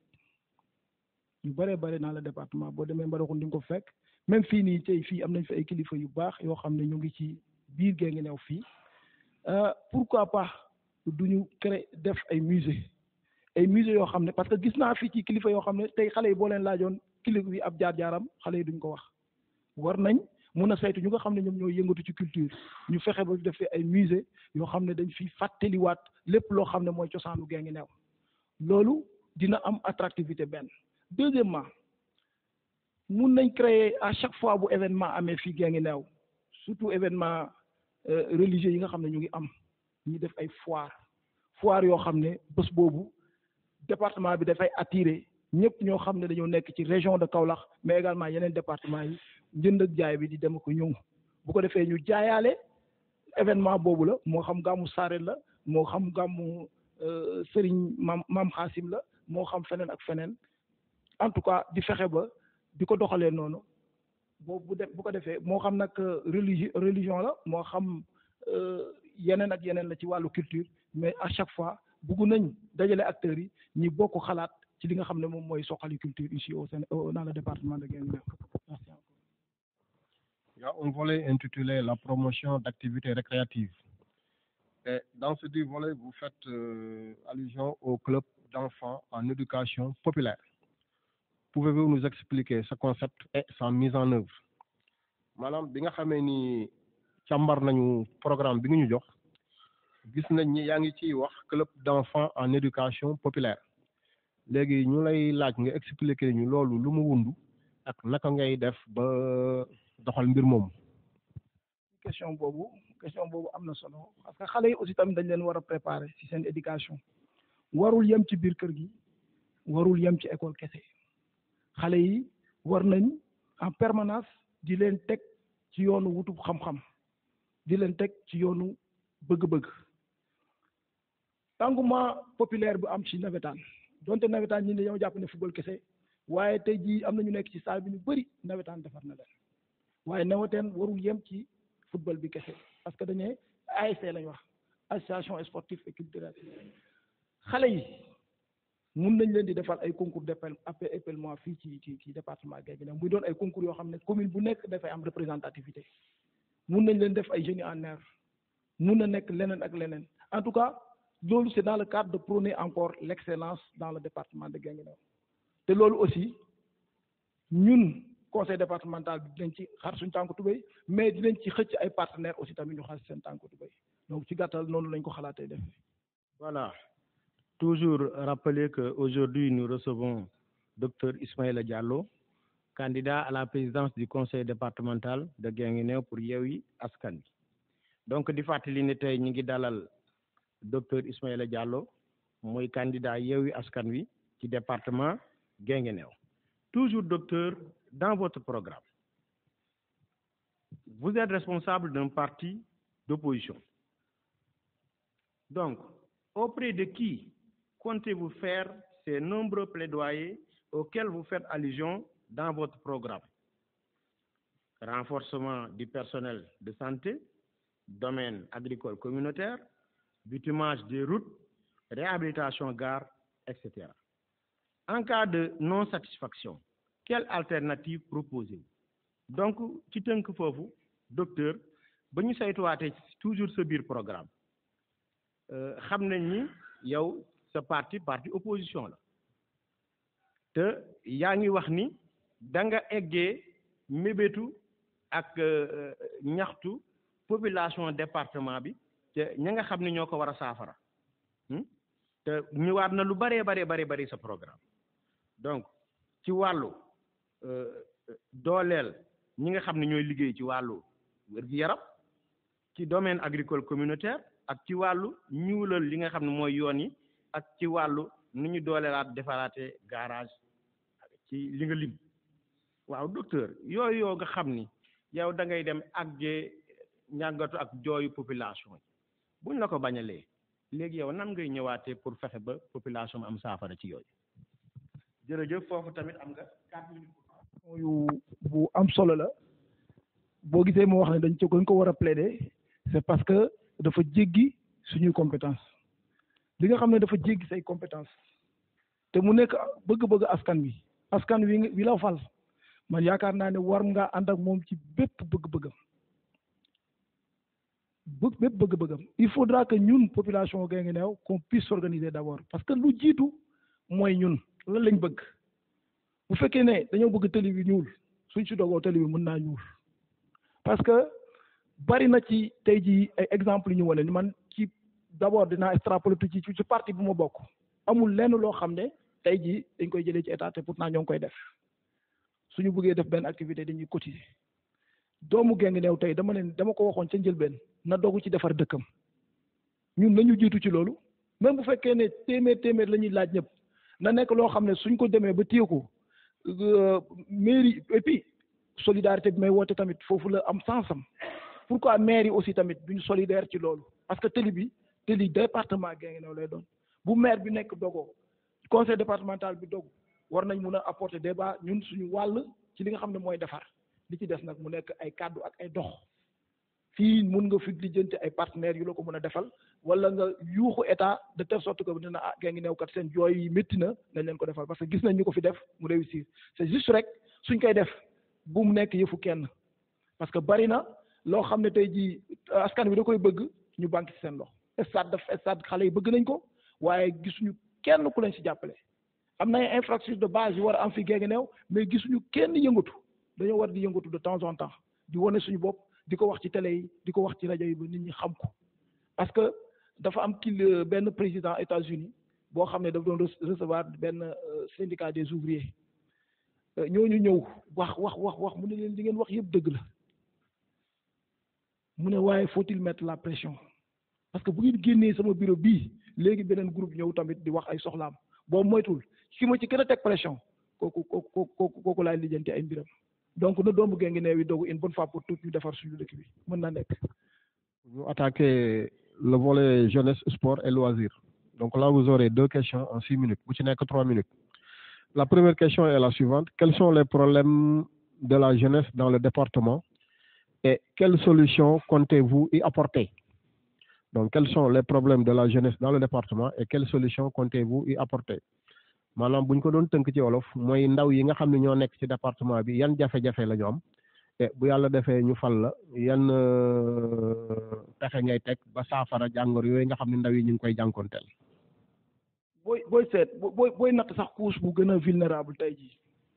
yu bëree bëri dans le département boo demee Mbadakhoune di nga ko fekk même fii nii tey fii am nañ fi ay kilifa yu baax yoo xam ne ñu ngi ci biir Guinguinéo fii pourquoi pas duñu créer def ay musée ay musée yoo xam ne parce que gis naa fii ci kilifa yoo xam ne tey xale yi boo leen laajoon kilifa bi ab jaar-jaaram xale yi duñ ko wax war nañ mun a saytu ñu nga xam ne ñoom ñoo yëngatu ci culture ñu fexe ba def ay musée yoo xam ne dañ fi fàttaliwaat lépp loo xam ne mooy cosaanu Guinguinéo loolu dina am attractivité benn deuxièmement mun nañ créer à chaque fois bu événement amee fii Guinguinéo surtout événement religieux yi nga xam ne ñu ngi am ñu def ay foire foire yoo xam ne bés boobu département bi dafay attirer ñëpp ñoo xam ne dañoo nekk ci région de Kaolack mais également yeneen département yi njënd ak jaay bi di dem ko ñëw bu ko defee ñu jaayaale événement boobu la moo xam gàmmu Saareen la moo xam gàmmu Serigne maam maam Xaasim la moo xam feneen ak feneen en tout cas di fexe ba di ko doxalee noonu boobu bu def bu ko defee moo xam nag religi religion la moo xam yeneen ak yeneen la ci wàllu culture mais à chaque fois bugg nañ dajale acteurs yi ñi bokk xalaat ci li nga xam ne moom mooy soxali culture ici au Sénégal dans le département de Guinguinéo merci encore. Il y a un volet intitulé la promotion d'activités récréatives. Et dans ce dit volet, vous faites euh, allusion au club d'enfants en éducation populaire. Pouvez-vous nous expliquer ce concept et sa mise en œuvre maanaam bi nga xamee ni càmbar nañu programme bi nga ñu jox gis nañ ni yaa ngi ciy wax club d'enfants en éducation populaire léegi ñu lay laaj nga expliquer ñu loolu lu mu wundu ak naka ngay def ba doxal mbir moomu. question boobu question boobu am na solo parce que xale yi aussi tamit dañ leen war a préparer ci seen éducation warul yem ci biir kër gi warul yem ci école kese xale yi war nañ en permanence di leen teg ci yoonu wutub xam-xam di leen teg ci yoonu bëgg-bëgg engouement populaire bu am ci nawetaan donte nawetaan ñi dañoo jàpp ne football kese waaye tey jii am na ñu nekk ci salle bi ñu bëri nawetaan defar na leen waaye nawetaan warul yem ci football bi kese parce que dañee ASC lañ wax association sportive et culturelle xale yi mun nañ leen di defal ay concours d'appel épellement fii ci ci ci département Guinguinéo muy doon ay concours yoo xam ne commune bu nekk dafay am représentativité mun nañ leen def ay génie en herbe mun na nekk leneen ak leneen en tout cas loolu c'est dans le cadre de prôner encore l'excellence dans le département de Guinguinéo te loolu aussi ñun conseil départemental bi dinañ ci xar suñ tànku tubéy mais dinañ ci xëcc ay partenaires aussi tamit ñu xar seen tànku tubéy donc ci gàttal noonu lañ ko xalaatee def voilà toujours rappeler que aujourd'hui nous recevons docteur Ismaïla Diallo candidat à la présidence du conseil départemental de Guinguinéo pour Yewwi Askan Wi donc di fàttali ne tey ñu ngi dalal docteur Ismaïla Diallo mooy candidat Yewwi Askan Wi ci département Guinguinéo toujours docteur dans votre programme vous êtes responsable d'un parti d'opposition donc auprès de qui comptez-vous faire ces nombreux plaidoyers auxquels vous faites allusion dans votre programme renforcement du personnel de santé domaine agricole communautaire bitumage des routes réhabilitation gare etc en cas de non-satisfaction quelle alternative proposez-vous donc ci tënk foofu docteur ba ñu saytuwaatee toujours sa biir programme xam nañ ni yow sa parti parti opposition la te yaa ngi wax ni da nga eggee mébétu ak ñaxtu population département bi te ña nga xam ne ñoo ko war a saafara te ñëwaat na lu baree baree bare bari sa programme donc ci wàllu dooleel ñi nga xam ne ñooy liggéey ci wàllu wér-gu-yaram ci domaine agricole communautaire ak ci wàllu ñuulal li nga xam ne mooy yoon yi ak ci wàllu nu ñu dooleelaat defaraate garage ci li nga lim waaw docteur yooyu yoo nga xam ni yow da ngay dem ak jee ñàggatu ak jooyu population yi buñ la ko bañalee léegi yow nan ngay ñëwaatee pour fexe ba population am saafara ci yooyu jërëjëf foofu tamit am nga quatre minutes yu bu am solo la boo gisee moo wax ne dañ ci dañ ko war a plaider c'est parce que dafa jéggi suñuy compétence li nga xam ne dafa jéggi say compétence te mu nekk bëgg-bëgg askan wi askan wi wi la fal man yaakaar naa ne war nga ànd ak moom ci bépp bëgg-bëggam bëgg bépp bëgg-bëggam il faudra que ñun population Guinguinéo qu'on puisse s'organiser d'abord parce que lu jiitu mooy ñun lan lañ bëgg bu fekkee ne dañoo bëgg tëli bi ñuul suñ si dogoo tëli bi mën naa ñuul parce que bari na ci tey jii ay exemple ñu wane ni man ci d'abord dinaa extrapoler ci ci parti bu ma bokk amul lenn loo xam ne tey jii dañ koy jëlee ci état te pourtant ñoo ngi koy def suñu bëggee def benn activité dañuy cotiser doomu Guinguinéo tey dama leen dama ko waxoon ca njëlbeen na dogu ci defar dëkkam ñun nañu jiitu ci loolu même bu fekkee ne téeméer téeméer la ñuy laaj ñëpp na nekk loo xam ne suñ ko demee ba téye ko mairie et puis solidarité bi may woote tamit foofu la am sens am pourquoi maire yi aussi tamit duñu solidaire ci loolu parce que tëli bi tëli département Guinguinéo lay doon bu maire bi nekk dogoo conseil départemental bi dogu war nañ mun a apporter débat ñun suñu wàll ci li nga xam ne mooy defar li ci des nag mu nekk ay kàddu ak ay dox fii mun nga fi lijjanti ay partenaires yu la ko mën a defal wala nga yuuxu état de telle sorte que dina ah Guinguinéo kat seen jooy yi métti na nañ leen ko defal parce que gis nañ ñu ko fi def mu réussir c'est juste rek suñ koy def bu mu nekk yëfu kenn parce que bari na loo xam ne tey jii askan wi da koy bëgg ñu banque ci seen loxo stade daf stade xale yi bëgg nañ ko waaye gisuñu kenn ku leen ci jàppale am na ay infrastructure de base yu war a am fi Guinguinéo mais gisuñu kenn yëngatu dañoo war di yëngatu de temps en temps di wane suñu bopp di ko wax ci télé yi di ko wax ci rajo yi ba nit ñi xam ko parce que dafa am kii benn président États-Unis boo xam ne dafa doon recevoir benn syndicat des ouvriers ñooñu ñëw wax wax wax wax mu ne leen li ngeen wax yëpp dëgg la mu ne waaye faut-il mettre la pression parce que bu ngeen génnee sama bureau bii léegi beneen groupe ñëw tamit di wax ay soxlaam boo moytul ki ma ci gën a teg pression kooku kooku kooku kooku laay lijjanti ay mbiram donc na doomu Guinguinéo yi dogu une bonne fois pour toutes ñu defar suñu dëkk bi mën na nekk. ñu attaquer le volet jeunesse sport et loisirs donc là vous aurez deux questions en six minutes bu ci nekk trois minutes la première question est la suivante quels sont les problèmes de la jeunesse dans le département et quelles solutions comptez-vous y apporter donc quels sont les problèmes de la jeunesse dans le département et quelles solutions comptez-vous y apporter maanaam bu ñu ko doon tënk ci wolof mooy ndaw yi nga xam ne ñoo nekk ci département bi yan jafe-jafe la ñu am te bu yàlla defee ñu fal la yan pexe ngay teg ba saafara jàngor yooyu nga xam ne ndaw yi ñu ngi koy jànkonteel. booy booy seet booy booy natt sax couche bu gën a vulnérable tey jii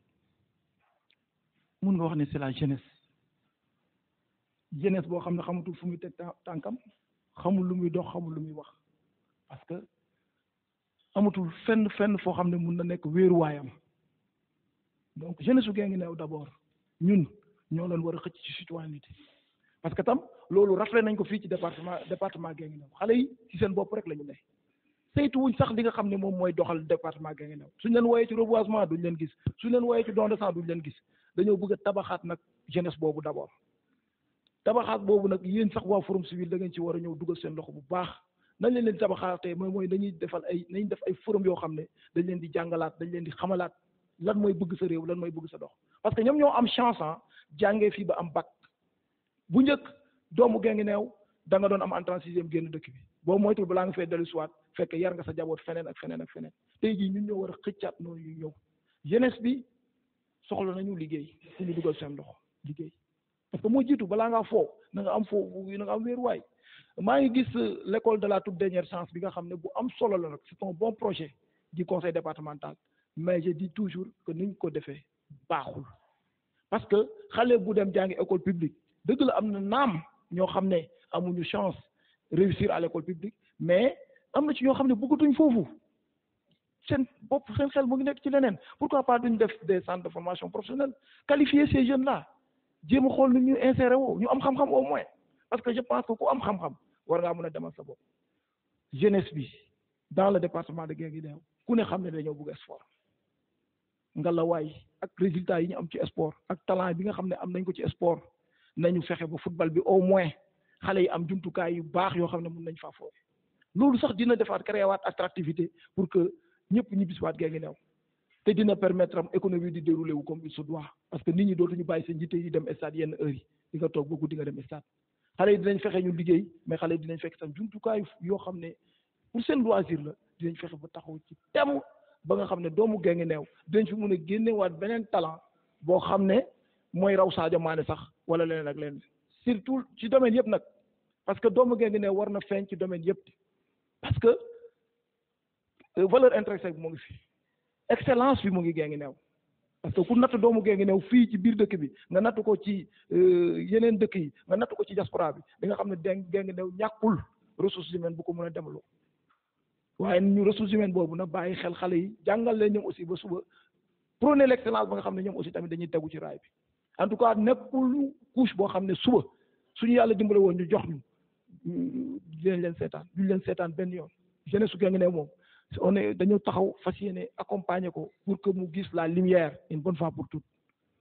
mun nga wax ne c'est la jeunesse jeunesse boo xam ne xamatul fu muy teg tànkam xamul lu muy dox xamul lu muy wax parce que amatul fenn fenn foo xam ne mun na nekk wéeruwaayam donc jeunesse su Guinguinéo d'abord ñun ñoo leen war a xëcc ci citoyenneté parce que tam loolu rafet nañ ko fii ci département département Guinguinéo xale yi ci seen bopp rek la ñu ne saytu wuñ sax li nga xam ne moom mooy doxal département Guinguinéo suñ leen wooyee ci reboisement duñ leen gis suñ leen wooyee ci don de sang duñ leen gis dañoo bëgg a tabaxaat nag jeunesse boobu d'abord tabaxaat boobu nag yéen sax waa forum civil da ngeen ci war a ñëw dugal seen loxo bu baax nañ leen leen tabaxaatee mooy mooy dañuy defal ay nañ def ay forum yoo xam ne dañ leen di jàngalaat dañ leen di xamalaat lan mooy bëgg sa réew lan mooy bëgg sa dox parce que ñoom ñoo am chance ah jàngee fii ba am bac bu njëkk doomu Guinguinéo da nga doon am entrée en sixième génn dëkk bi boo moytul balaa nga fee dellu siwaat fekk yar nga sa jaboot feneen ak feneen ak feneen tey jii ñun ñoo war a xëccaat noonu yu ñëw jeunesse bi soxla nañu liggéey fu ñu dugal seen loxo liggéey parce que moo jiitu balaa ngaa foo na nga am foo na nga am wéeruwaay maa ngi gis l'école de la toute dernière chance bi nga xam ne bu am solo la nag c'est un bon projet du conseil départemental mais je dis toujours que niñ ko defee baaxul parce que xale bu dem jàngi école publique dëgg la am na naam ñoo xam ne amuñu chance réussir à l'école publique mais am na ci ñoo xam ne bëggatuñ foofu seen bopp seen xel mu ngi nekk ci leneen pourquoi pas duñ def des centres de formation professionnelle qualifier ces jeunes là jéem a xool nu ñu insérer woo ñu am xam-xam au moins parce que je pense que ku am xam-xam war ngaa mën a demal sa bopp jeunesse bi dans le département de Guinguinéo ku ne xam ne dañoo bëgg sport ngalawaay ak résultats yi ñu am ci sport ak talent bi nga xam ne am nañ ko ci sport nañu fexe ba football bi au moins xale yi am jumtukaay yu baax yoo xam ne mën nañ faa foofu loolu sax dina defaat créer waat attractivité pour que ñëpp ñu bisiwaat Guinguinéo te dina permettre am économie di dérouler wu comme il se doit parce que nit ñi dootuñu bàyyi seen njiite yi dem stade yenn heures yi di nga toog ba guddi nga dem stade xale yi dinañ fexe ñu liggéey mais xale yi dinañ fekk tam jumtukaay yoo xam ne pour seen loisir la dinañ fexe ba taxaw ci tem ba nga xam ne doomu Guinguinéo dinañ fi mun a génnewaat beneen talent boo xam ne mooy raw Sadio Mané sax wala leneen ak leneen surtout ci domaine yëpp nag parce que doomu Guinguinéo war na feeñ ci domaine yëpp parce que valeur intrinsèque bi mu ngi fi excellence bi mu ngi Guinguinéo parce que ku natt doomu Guinguinéo fii ci biir dëkk bi nga natt ko ci yeneen dëkk yi nga natt ko ci diaspora bi di nga xam ne den Guinguinéo ñàkkul ressources humaines bu ko mën a demaloo waaye ñu ressources humaines boobu nag bàyyi xel xale yi jàngal leen ñoom aussi ba suba prôner l'excellence ba nga xam ne ñoom aussi tamit dañuy tegu ci raay bi en tout cas nekkul couche boo xam ne suba suñu yàlla dimbale woon ñu jox ñu dinañ leen seetaan duñ leen seetaan benn yoon jeunesse su Guinguinéo moom on est dañoo taxaw fas yéene accompagner ko pour que mu gis la lumière une bonne fois pour toutes.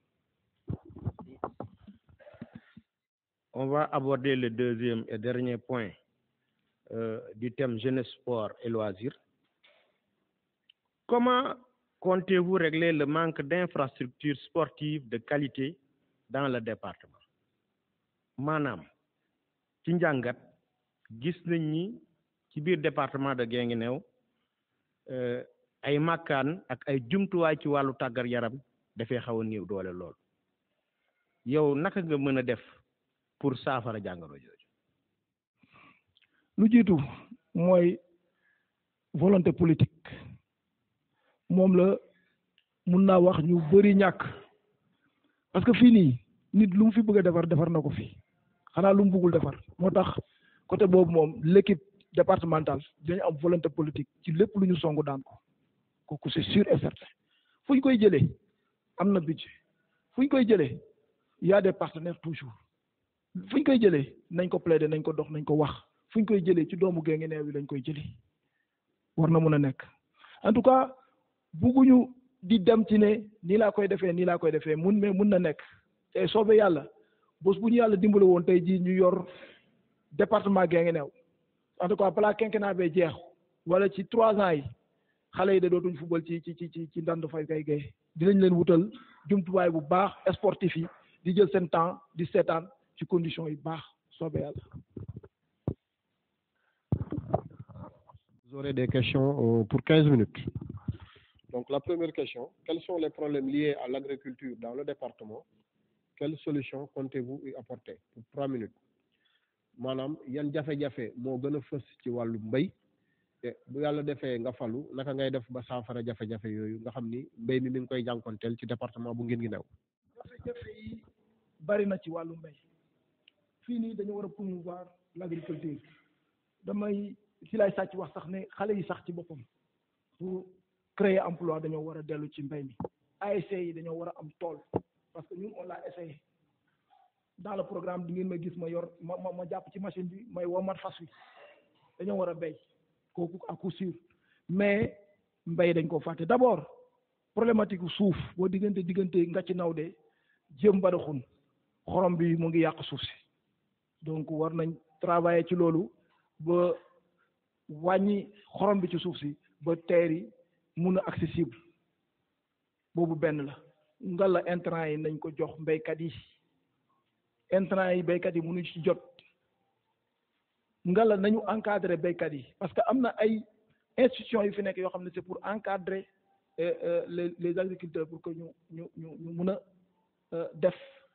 On va aborder le deuxième et dernier point euh, du thème jeunesse, sport et loisirs. Comment comptez-vous régler le manque d'infrastructures sportives de qualité dans le département maanaam ci njàngat gis nañ ni ci biir département de Guinguinéo ay màkkaan ak ay jumtuwaay ci wàllu tàggat yaram dafay xaw a néew doole lool yow naka nga mën a def pour saafara jàngoro jooju lu jiitu mooy volonté politique moom la mun naa wax ñu bëri ñàkk parce que fii nii nit lu mu fi bëgg a defar defar na ko fi xanaa lu mu bëggul defar moo tax côté boobu moom l'équipe départementale dañu am volonté politique ci lépp lu ñu songu daan ko kooku c'est sûr et certain fu ñu koy jëlee am na budget fu ñu koy jëlee y a des partenaires toujours fu ñu koy jëlee nañ ko plaider nañ ko dox nañ ko wax fu ñu koy jëlee ci doomu Guinguinéo bi lañ koy jëlee war na mën a nekk en tout cas bugguñu di dem ci ne nii laa koy defee nii laa koy defee mun mais mun na nekk te soobee yàlla bés bu ñu yàlla dimbale woon tey jii ñu yor département Guinguinéo en tout cas balaa quinquennat bee jeex wala ci trois ans yi xale yi de dootuñ football ci ci ci ci ci ndand fay kay gay dinañ leen wutal jumtuwaay bu baax sportif yi di jël seen temps di seetaan ci conditions yi baax soobee yàlla. Vous aurez des questions euh, pour 15 minutes. Donc la première question, quels sont les problèmes liés à l'agriculture dans le département Quelles solutions comptez-vous y apporter pour trois minutes maanaam yan jafe-jafe moo gën a fës ci wàllu mbéy te bu yàlla defee nga falu naka ngay def ba saafara jafe-jafe yooyu nga xam ni mbéy mi mi ngi koy jànkonteel ci département bu Guinguinéo jafe-jafe yi bari na ci wàllu mbéy fii nii dañu war a promouvoir l'agriculture damay ci lay sàcc wax sax ne xale yi sax ci boppam pour créer emploi dañoo war a dellu ci mbéy mi ASC yi dañoo war a am tool parce que ñun on l'a essayé dans le programme di ngeen ma gis ma yor ma ma ma jàpp ci machine bi may womat fas wi dañoo war a béy kooku à coup sûr mais mbéy dañ ko fàtte d'abord problématique suuf boo diggante diggante nga ci naw de jëm badaxun xorom bi mu ngi yàq suuf si donc war nañ travailler ci loolu ba wàññi xorom bi ci suuf si ba teer yi mun a accessible boobu benn la ngalla intrant yi nañ ko jox mbéykat yi intrant yi béykat yi mënuñ ci jot ngalla nañu encadrer béykat yi parce que am na ay institutions yu fi nekk yoo xam ne c'est pour encadrer les les agriculteurs pour que ñu ñu ñu ñu mun a def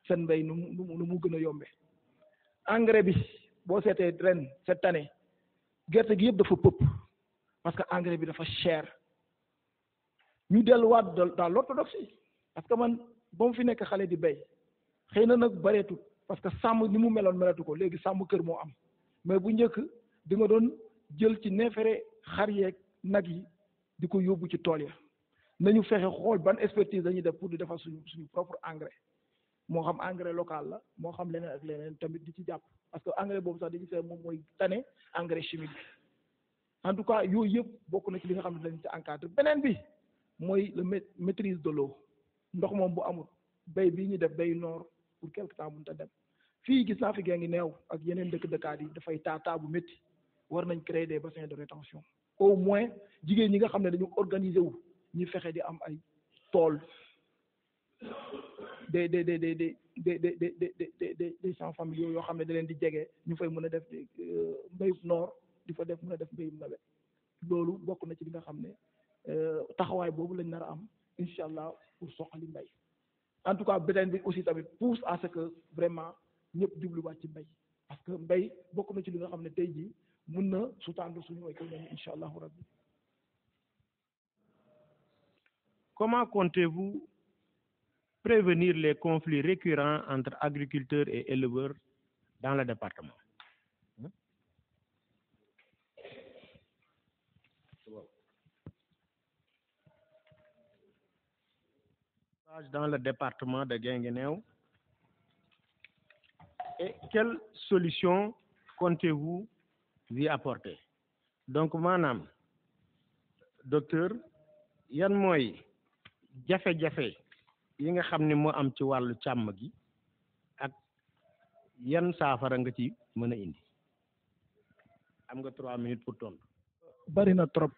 seen mbéy nu mu nu mu nu mu gën a yombee engrais bi boo seetee ren cette année gerte gi yëpp dafa pëpp parce que engrais bi dafa cher ñu delluwaat dans l'orthodoxie parce que man ba mu fi nekk xale di béy xëy na nag bareetul parce que sàmm ni mu meloon melatu ko léegi sàmm kër moo am mais bu njëkk di nga doon jël ci neefere xar yeeg nag yi di ko yóbbu ci tool ya nañu fexe xool ban expertise dañuy def pour di defar suñu suñu propre engrais moo xam engrais local la moo xam leneen ak leneen tamit di ci jàpp parce que engrais boobu sax dañuy seet moom mooy tane engrais chimique bi en tout cas yooyu yëpp bokk na ci li nga xam ne dañ ci encadré beneen bi mooy le maîtrise de l'eau ndox moom bu amul béy bii ñu def béy noor pour quelque temps mënut a dem fii gis naa fi gee ngi neew ak yeneen dëkk dëkkaat yi dafay taa taa bu métti war nañ créer des bassins de rétention au moins jigéen ñi nga xam ne dañu organiser wu ñu fexe di am ay tool des des des des des des des des des des champs familiaux yoo xam ne da leen di jege ñu fay mën a def mbéyum noor di fa def mën a def mbéyum nawet loolu bokk na ci li nga xam ne taxawaay boobu lañ nar a am incha allah pour soxali mbéy en tout cas beneen bi aussi tamit pousse à ce que vraiment ñëpp jubluwaat ci mbéy parce que mbéy bokk na ci li nga xam ne tey jii mun na sutàndu suñu économie incha allahu rabbi Comment comptez-vous prévenir les conflits récurrents entre agriculteurs et éleveurs dans le département dans le département de Guinguinéo et quelles solutions comptez-vous y apporter donc maanaam docteur yan mooy jafe-jafe yi nga xam ne moo am ci wàllu càmm gi ak yan saafara nga ci mën a indi am nga trois minutes pour tontu. bari na trop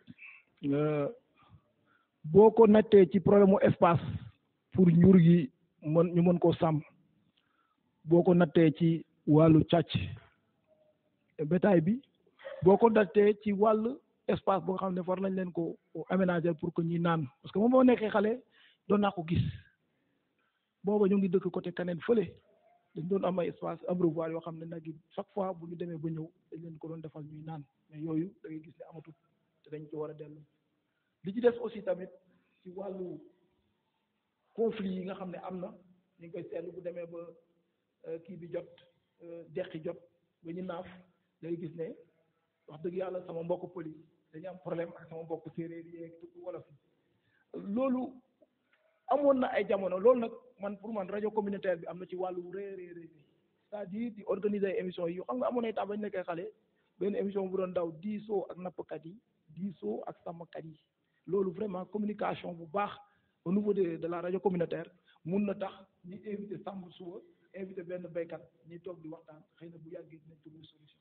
boo ko nattee ci problème mu espace pour njur gi mën ñu mën koo sàmm boo ko nattee ci wàllu càcc bétail bi boo ko nattee ci wàllu espace boo xam ne war nañ leen ko aménager pour que ñuy naan parce que moom moo nekkee xale doon naa ko gis booba ñu ngi dëkk côté Kaneen fële dañ doon am ay espace abreuvoir yoo xam ne nag chaque fois bu ñu demee ba ñëw dañ leen ko doon defal ñuy naan mais yooyu da ngay gis ne amatul te dañ ci war a dellu li ci des aussi tamit ci wàllu conflit yi nga xam ne am na ñu ngi koy seetlu bu demee ba kii bi jot deqi jot ba ñu naaf da ngay gis ne wax dëgg yàlla sama mbokk pël yi dañu am problème ak sama mbokk séeréer yi ak tukku wolof yi loolu amoon na ay jamono loolu nag man pour man rajo communautaire bi am na ci wàllu rëy rëy rëy c'est-à-dire di organiser ay émissions yi xam nga amoon na itam bañ nekkee xale benn émission bu doon daw diisoo ak nappkat yi diisoo ak sàmmkat yi loolu vraiment communication bu baax au niveau de de la rajo communautaire mun na tax ñi invité sàmm suba invité benn béykat ñi toog di waxtaan xëy na bu yàggee dinañ trouver solution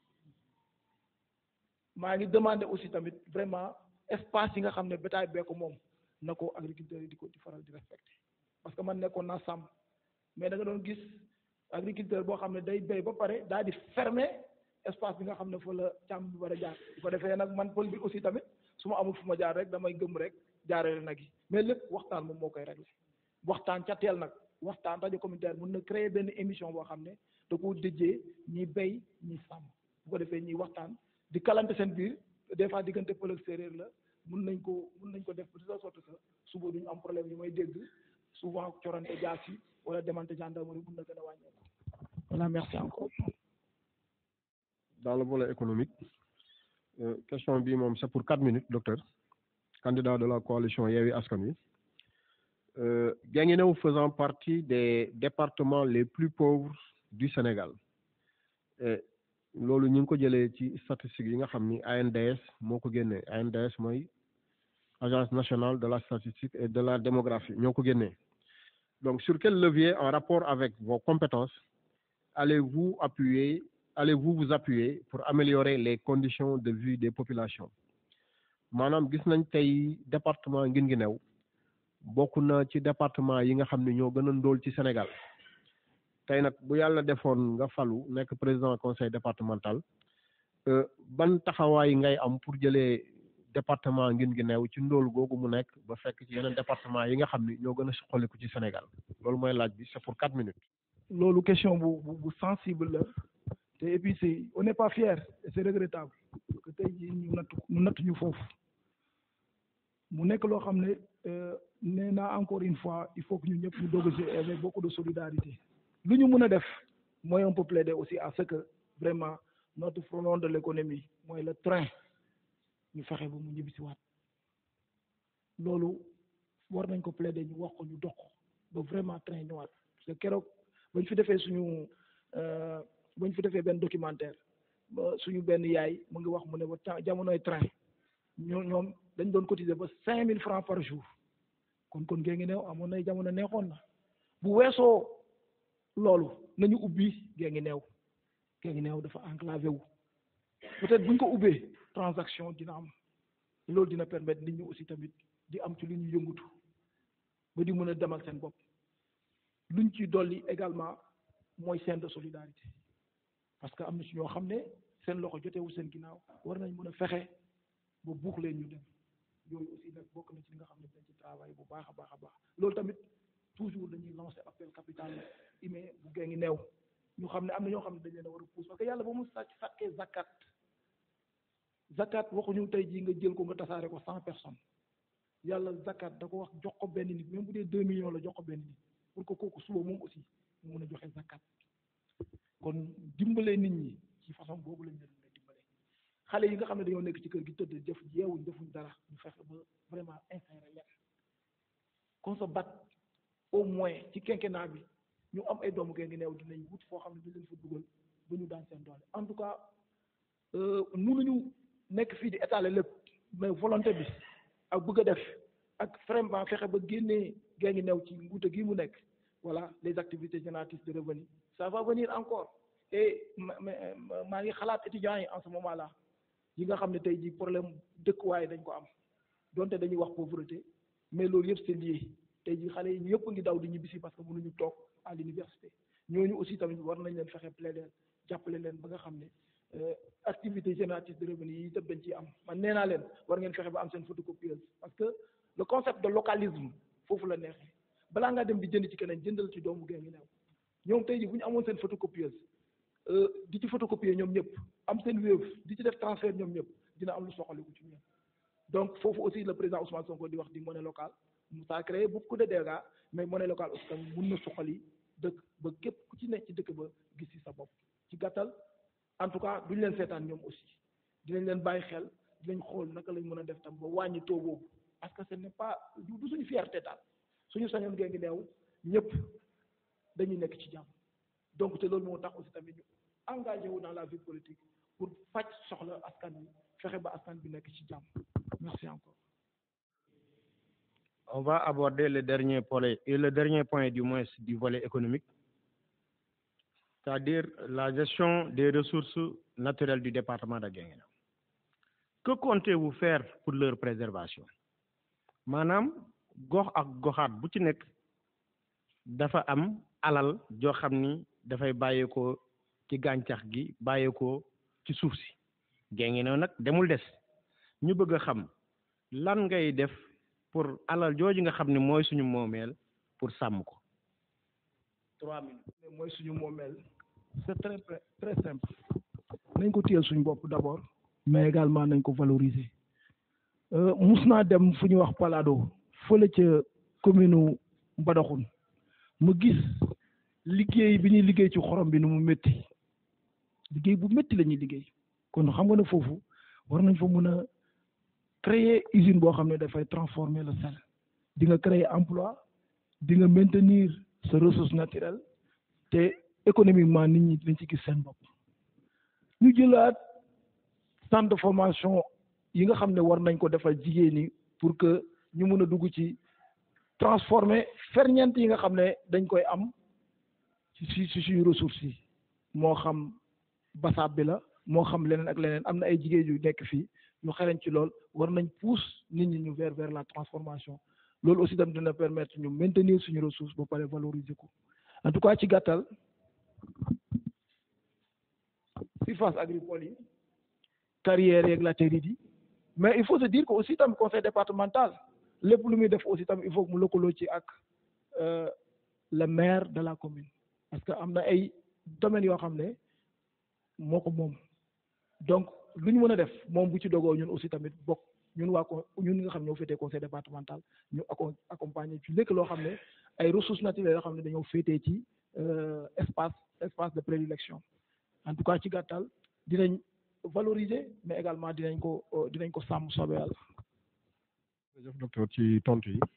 maa ngi demandé aussi tamit vraiment espace yi nga xam ne bétail bee ko moom na ko agriculteurs yi di ko di faral di respecté parce que man nekkoon naa sàmm mais da nga doon gis agriculteur boo xam ne day béy ba pare daal di fermer espace bi nga xam ne fa la càmm bi war a jaar bu ko defee nag man pël bi aussi tamit su ma amul fu ma jaar rek damay gëm rek jaarale nag yi mais lépp waxtaan moom moo koy réglé waxtaan ca teel nag waxtaan rajo communautaire mun na créer benn émission boo xam ne da koo déjee ñi béy ñi sàmm bu ko defee ñuy waxtaan di kalante seen biir des fois diggante pël ak séeréer la mun nañ ko mun nañ ko def de telle sorte que suba duñu am problème yi may dégg souvent corante jaas yi wala demante gendarmerie mun na gën a wàññeeku voilà merci encore dans le volet économique euh, question bi moom c'est pour quatre minutes docteur candidat de la coalition Yewwi Askan Wi euh, Guinguinéo faisant partie des départements les plus pauvres du Sénégal et loolu ñu ngi ko jëlee ci statistiques yi nga xam ni ANDS moo ko génnee ANDS mooy agence nationale de la statistique et de la démographie ñoo ko génnee donc sur quel levier en rapport avec vos compétences allez-vous appuyer allez-vous vous appuyer pour améliorer les conditions de vie des populations maanaam gis nañ tey département Guinguinéo bokk na ci département yi nga xam ne ñoo gën a ndóol ci Sénégal tey nag bu yàlla defoon nga falu nekk président conseil départemental ban taxawaay ngay am pour jëlee département Guinguinéo ci ndóol googu mu nekk ba fekk ci yeneen département yi nga xam ni ñoo gën a soxaliku ci Sénégal loolu mooy laaj bi c'est pour quatre minutes loolu question bu bu bu sensible la te et puis c'est on n'est pas fier et c'est regrettable que tey jii ñu natt ñu natt ñu foofu mu nekk loo xam ne nee naa encore une fois il faut que ñu ñëpp ñu doog a avec beaucoup de solidarité lu ñu mën a def mooy on peut plaider aussi à ce que vraiment notre frelon de l'économie mooy le train ñu fexe ba mu ñibbisi waat loolu war nañ ko plaider ñu wax ko ñu dox ko ba vraiment train ñëwaat parce que keroog bañ fi defee suñu bañ fi defee benn documentaire ba suñu benn yaay mu ngi wax mu ne ba temps jamonoy train ñoo ñoom dañ doon cotiser ba cinq mille francs par jour kon kon gée ngi neew amoon nay jamono neexoon na bu weesoo loolu nañu ubbi gée ngi neew gée ngi neew dafa enclavé wu peut-être buñ ko ubbee transaction dina am loolu dina permettre nit ñi aussi tamit di am ci lu ñu yëngutu ba di mën a demal seen bopp luñ ci dolli également mooy scène de solidarité parce que am na ci ñoo xam ne seen loxo jotewu seen ginnaaw war nañ mën a fexe ba buux leen ñu dem yooyu aussi nag bokk na ci li nga xam ne dañ ci travail bu baax a baax a baax loolu tamit toujours dañuy lancer appel capital humain bu gée ngi neew ñu xam ne am na ñoo xam ne dañ leen a war a pousse parce que yàlla ba mu sàcc sàkkee zakat zakat waxuñu tey jii nga jël ko nga tasaare ko cent personnes yàlla zakat da ko wax jox ko benn nit même bu dee deux millions la jox ko benn nit pour que kooku suba moom aussi mu mën a joxe zakat kon dimbale nit ñi ci façon boobu lañ leen mën a dimbale xale yi nga xam ne dañoo nekk ci kër gi tëdd def yeewuñ defuñ dara ñu fexe ba vraiment insérer leen qu'on se batte au moins ci quinquennat bi ñu am ay doomu gee ngi neew dinañ wut foo xam ne dañ leen fa dugal ba ñu daan seen doole en tout cas mënuñu nekk fii di étaler lépp mais volonté bi ak bëgg a def ak vraiment fexe ba génnee gée ngi neew ci nguute gi mu nekk voilà les activités génératrices de revenus ça va venir encore et maa ngi xalaat étudiants yi en ce moment là yi nga xam ne tey jii problème dëkkuwaay dañ ko am donte dañuy wax pauvreté mais loolu yëpp c'est lié tey jii xale yi yëpp ngi daw di ñibbisi parce que mënuñu toog à l'université ñooñu aussi tamit war nañ leen fexe plaider jàppale leen ba nga xam ne activité génératrice de revenus yi itam dañ ciy am man nee naa leen war ngeen fexe ba am seen photocopieuse parce que le concept de localisme foofu la neexee balaa ngaa dem di jënd ci keneen jëndal ci doomu gée ngi neew ñoom tey jii bu ñu amoon seen photocopieuse di ci photocopier ñoom ñëpp am seen Wave di ci def transfert ñoom ñëpp dina am lu soxaliku ci ñoom donc foofu aussi le président Ousmane Sonko di wax di monnaie locale ça a créé beaucoup de dégâts mais monnaie locale aussi tam mun na soxali dëkk ba képp ku ci nekk ci dëkk ba gis ci sa bopp ci gàttal en tout cas duñ leen seetaan ñoom aussi dinañ leen bàyyi xel dinañ xool naka lañ mën a def tam ba wàññi taux boobu parce que ce n'est pas du suñu fierté daal suñu sañoon gée ngi neew ñëpp dañuy nekk ci jàmm donc te loolu moo tax aussi tamit ñu engagé wu dans la vie politique pour faj soxla askan wi fexe ba askan bi nekk ci jàmm merci encore. On va aborder le dernier point et le dernier point du moins du volet économique, c'est-à-dire la gestion des ressources naturelles du département de Guinguinéo. Que comptez-vous faire pour leur préservation maanaam gox ak goxaat bu ci nekk dafa am alal joo xam ni dafay bàyyeekoo ci gàncax gi bàyyeekoo ci suuf si Guinguinéo nag demul des ñu bëgg a xam lan ngay def pour alal jooju nga xam ne mooy suñu moomeel pour sàmm ko trois minutes mooy suñu moomeel c'est très très simple nañ ko téyel suñu bopp d'abord mais également nañ ko valoriser mus naa dem fu ñuy wax Palado fële ca commune Mbadakhoune mu gis liggéey bi ñuy liggéey ci xorom bi nu mu métti liggéey bu métti la ñuy liggéey kon xam nga ne foofu war nañ fa mën a créer usine boo xam ne dafay transformer le sel di nga créer emploi di nga maintenir sa ressource naturelle te économiquement nit ñi dañ ci gis seen bopp ñu jëlaat centre de formation yi nga xam ne war nañ ko defal jigéen ñi pour que ñu mën a dugg ci transformer ferñeent yi nga xam ne dañ koy am ci ci ci suñu ressources yi moo xam basaab bi la moo xam leneen ak leneen am na ay jigéen yu nekk fii ñu xereñ ci lool war nañ pousse nit ñi ñu vers vers la transformation loolu aussi tam dina permettre ñu maintenir suñu ressource ba pare valoriser ko en tout cas ci gàttal surface agricole yi carrières yeeg latérite yi mais il faut se dire que aussi tam conseil départemental lépp lu muy def aussi tam il faut que mu lëkkaloo ci ak le maire de la commune parce que am na ay domaines yoo xam ne moo ko moom donc lu ñu mën a def moom bu ci dogoo ñun aussi tamit bokk ñun waa ko ñun nga xam ñoo féetee conseil départemental ñu acco accompagner ci lépp loo xam ne ay ressources naturelles yoo xam ne dañoo féetee ci espace espace de prédilection en tout cas ci gàttal dinañ valoriser mais également dinañ ko dinañ ko sàmm soobee yàlla. jërëjëf docteur ci tontu yi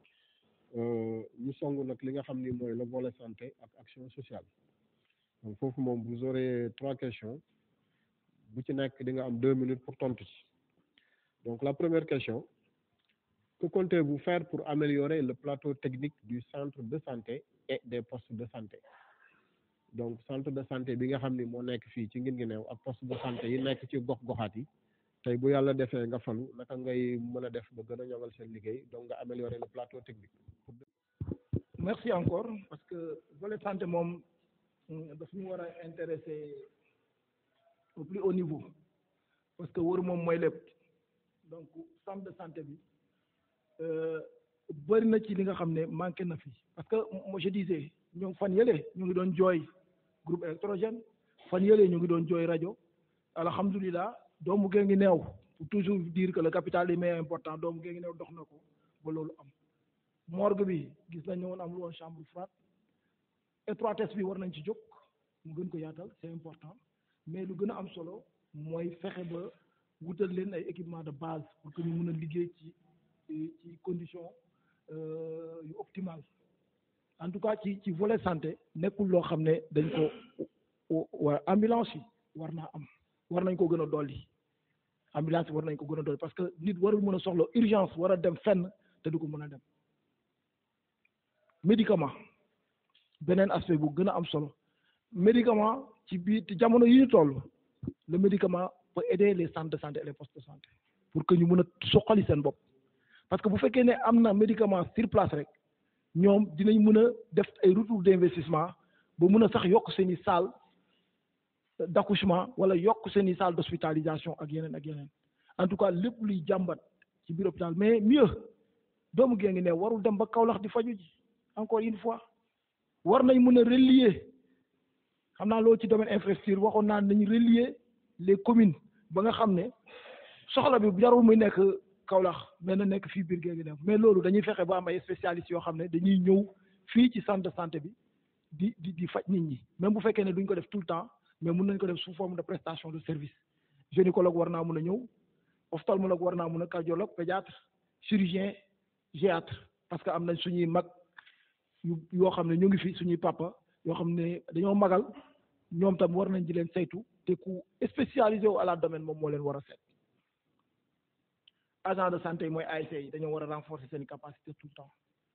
ñu song nag li nga xam ni mooy le volet santé ak action sociale donc foofu moom vous aurez trois questions bu ci nekk di nga am deux minutes pour tontu ci donc la première question que comptez-vous faire pour améliorer le plateau technique du centre de santé et des postes de santé donc centre de santé bi nga xam ni moo nekk fii ci ngin ngi neew ak poste de santé yi nekk ci gox goxaat yi tey bu yàlla defee nga falu naka ngay mën a def ba gën a ñoŋal seen liggéey donc nga améliorer le plateau technique. merci encore parce que volet santé moom daf ñu war a intéresser au plus haut niveau parce que wër moom mooy lépp donc centre de santé bi bëri na ci li nga xam ne manqué na fi parce que moi je disais ñoom fan yële ñu ngi doon jooy groupe électrogène fan yële ñu ngi doon jooy rajo alhamdulilah doomu gée ngi neew pour toujours dire que le capital humain est important doomu gée ngi neew dox na ko ba loolu am morgue bi gis nañ ne woon am lu woon chambre froide étroitesse bi war nañ ci jóg mu gën ko yaatal c'est important mais lu gën a am solo mooy fexe ba wutal leen ay équipement de base pour que ñu mën a liggéey ci ci condition yu optimale en tout cas ci ci volet santé nekkul loo xam ne dañ ko wa ambulance yi war naa am war nañ ko gën a dolli ambulance war nañ ko gën a dolli parce que nit warul mën a soxla urgence war a dem fenn te du ko mën a dem médicament beneen aspect bu gën a am solo médicament ci biir jamono yi ñu toll le médicament peut aider les centres de santé et les postes de santé pour que ñu mën a soqali seen bopp parce que bu fekkee ne am na médicament sur place rek ñoom dinañ mën a def ay retour d'investissement ba mën a sax yokk seen i salle d'accouchement wala yokk seen i salle d'hospitalisation ak yeneen ak yeneen en tout cas lépp luy jàmbat ci biir hôpital mais mieux doomu gée ngi ne warul dem ba Kaolack di faju ji encore une fois war nañ mën a relier xam naa loolu ci domaine infrastructure waxoon naa nañ relier les communes ba nga xam ne soxla bi jarul muy nekk Kaolack mais na nekk fii biir Guinguinéo mais loolu dañuy fexe ba am ay spécialistes yoo xam ne dañuy ñëw fii ci centre de santé bi di di di faj nit ñi même bu fekkee ne duñ ko def tout le temps mais mun nañ ko def sous forme de prestation de service gynécologue war naa mun a ñëw ophtalmologue war naa mun a cardiologue pédiatre chirurgien géatre parce que am nañ suñuy mag yu yoo xam ne ñu ngi fi suñuy papa yoo xam ne dañoo magal ñoom tam war nañ di leen saytu te ku spécialisé wu à la domaine moom moo leen war a seet agent de santé yi mooy ASC yi dañoo war a renforcer seen capacité tout le temps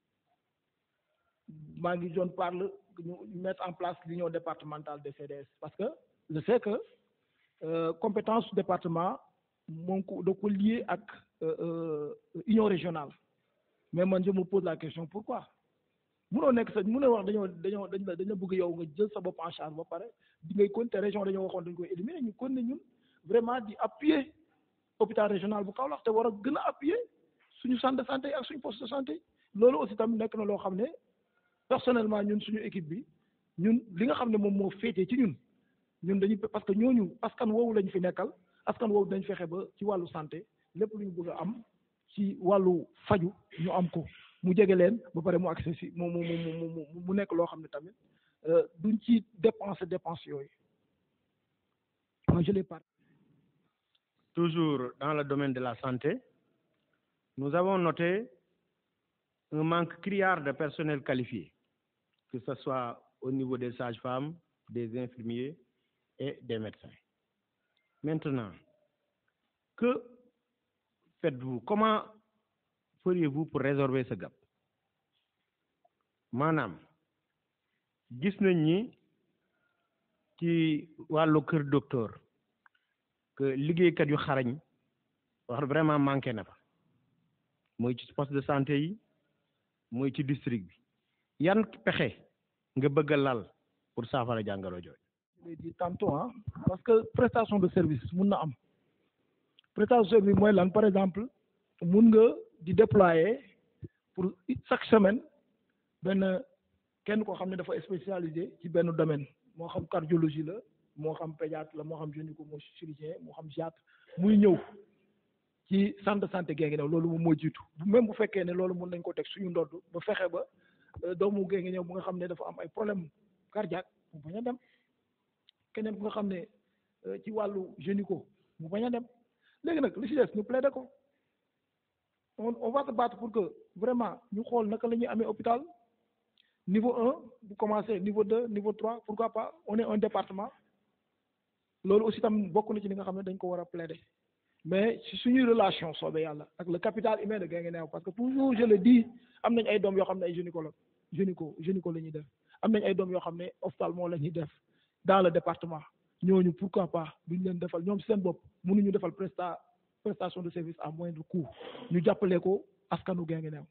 maa ngi doon parle ñu mettre en place l'union départementale des CDS parce que je sais que euh, compétence département moom ko da ko lié ak union régionale mais man je me pose la question pourquoi munoo nekk sa munoo wax dañoo dañoo dañ la dañoo bëgg yow nga jël sa bopp en charge ba pare di ngay continuer région dañoo waxoon dañ koy éliminer ñu kon ne ñun vraiment di appuyer hôpital régional bu Kaolack te war a gën a appuyer suñu centre de santé ak suñu poste de santé loolu aussi tamit nekk na loo xam ne personnellement ñun suñu équipe bi ñun li nga xam ne moom moo féetee ci ñun ñun dañuy parce que ñooñu askan woowu lañ fi nekkal askan woowu dañ fexe ba ci wàllu santé lépp lu ñu bëgg a am ci wàllu faju ñu am ko mu jege leen ba pare mu accès si mu mu mu mu nekk loo xam ne tamit duñ ci dépenser dépense yooyu moi je l'ai pas Toujours dans le domaine de la santé, nous avons noté un manque criard de personnel qualifié, que ce soit au niveau des sages-femmes, des infirmiers et des médecins. Maintenant, que faites-vous? Comment feriez-vous pour résorber ce gap? maanaam gis nañ ni ci wàllu kër docteur que liggéeykat yu xarañ wax vraiment manqué na fa mooy ci poste de santé yi mooy ci district bi yan pexe nga bëgg a lal pour saafara jàngoro jooju. je l'ai dit tantôt ah parce que prestation de service mun na am prestation de service mooy lan par exemple mun nga di déployer pour chaque semaine benn kenn koo xam ne dafa spécialisé ci benn domaine moo xam cardiologie la moo xam pédiatre la moo xam gynéco moo chirurgien moo xam gériatre muy ñëw ci centre de santé Guinguinéo loolu moom moo jiitu même bu fekkee ne loolu mën nañ ko teg suñu ndodd ba fexe ba doomu Guinguinéo bu nga xam ne dafa am ay problème cardiaque mu bañ a dem keneen bu nga xam ne ci wàllu gynéco mu bañ a dem léegi nag li ci des ñu plaider ko on on va se battre pour que vraiment ñu xool naka la ñuy amee hôpital niveau un bu commencé niveau deux niveau trois pourquoi pas on est un département loolu aussi tam bokk na ci li nga xam ne dañ ko war a plaider mais ci suñuy relation soobee yàlla ak le capital humain de Guinguinéo parce que toujours je le dis am nañ ay doom yoo xam ne ay gynécologue gynéco gynéco la ñuy def am nañ ay doom yoo xam ne ophtalmo la ñuy def dans le département ñooñu pourquoi pas duñ leen defal ñoom seen bopp mënuñu defal presta prestation de service à moindre coût ñu jàppale ko askanu Guinguinéo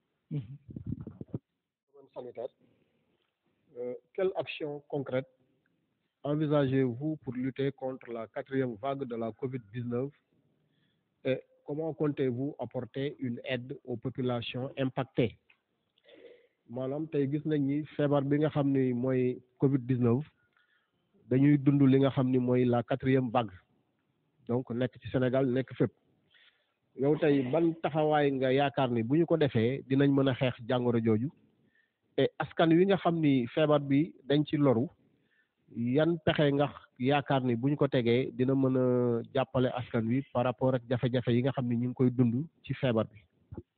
domaine sanitaire euh, quelle action concrète envisagez-vous pour lutter contre la quatrième vague de la COVID-19 et comment comptez-vous apporter une aide aux populations impactées maanaam tey gis nañ ni feebar bi nga xam ni mooy COVID-19 dañuy dund li nga xam ni mooy la quatrième vague donc nekk ci Sénégal nekk fépp yow tey ban taxawaay nga yaakaar ni bu ñu ko defee dinañ mën a xeex jàngoro jooju et askan wi nga xam ni feebar bi dañ ci loru yan pexe nga yaakaar ni bu ñu ko tegee dina mën a jàppale askan wi par rapport ak jafe-jafe yi nga xam ni ñu ngi koy dund ci feebar bi.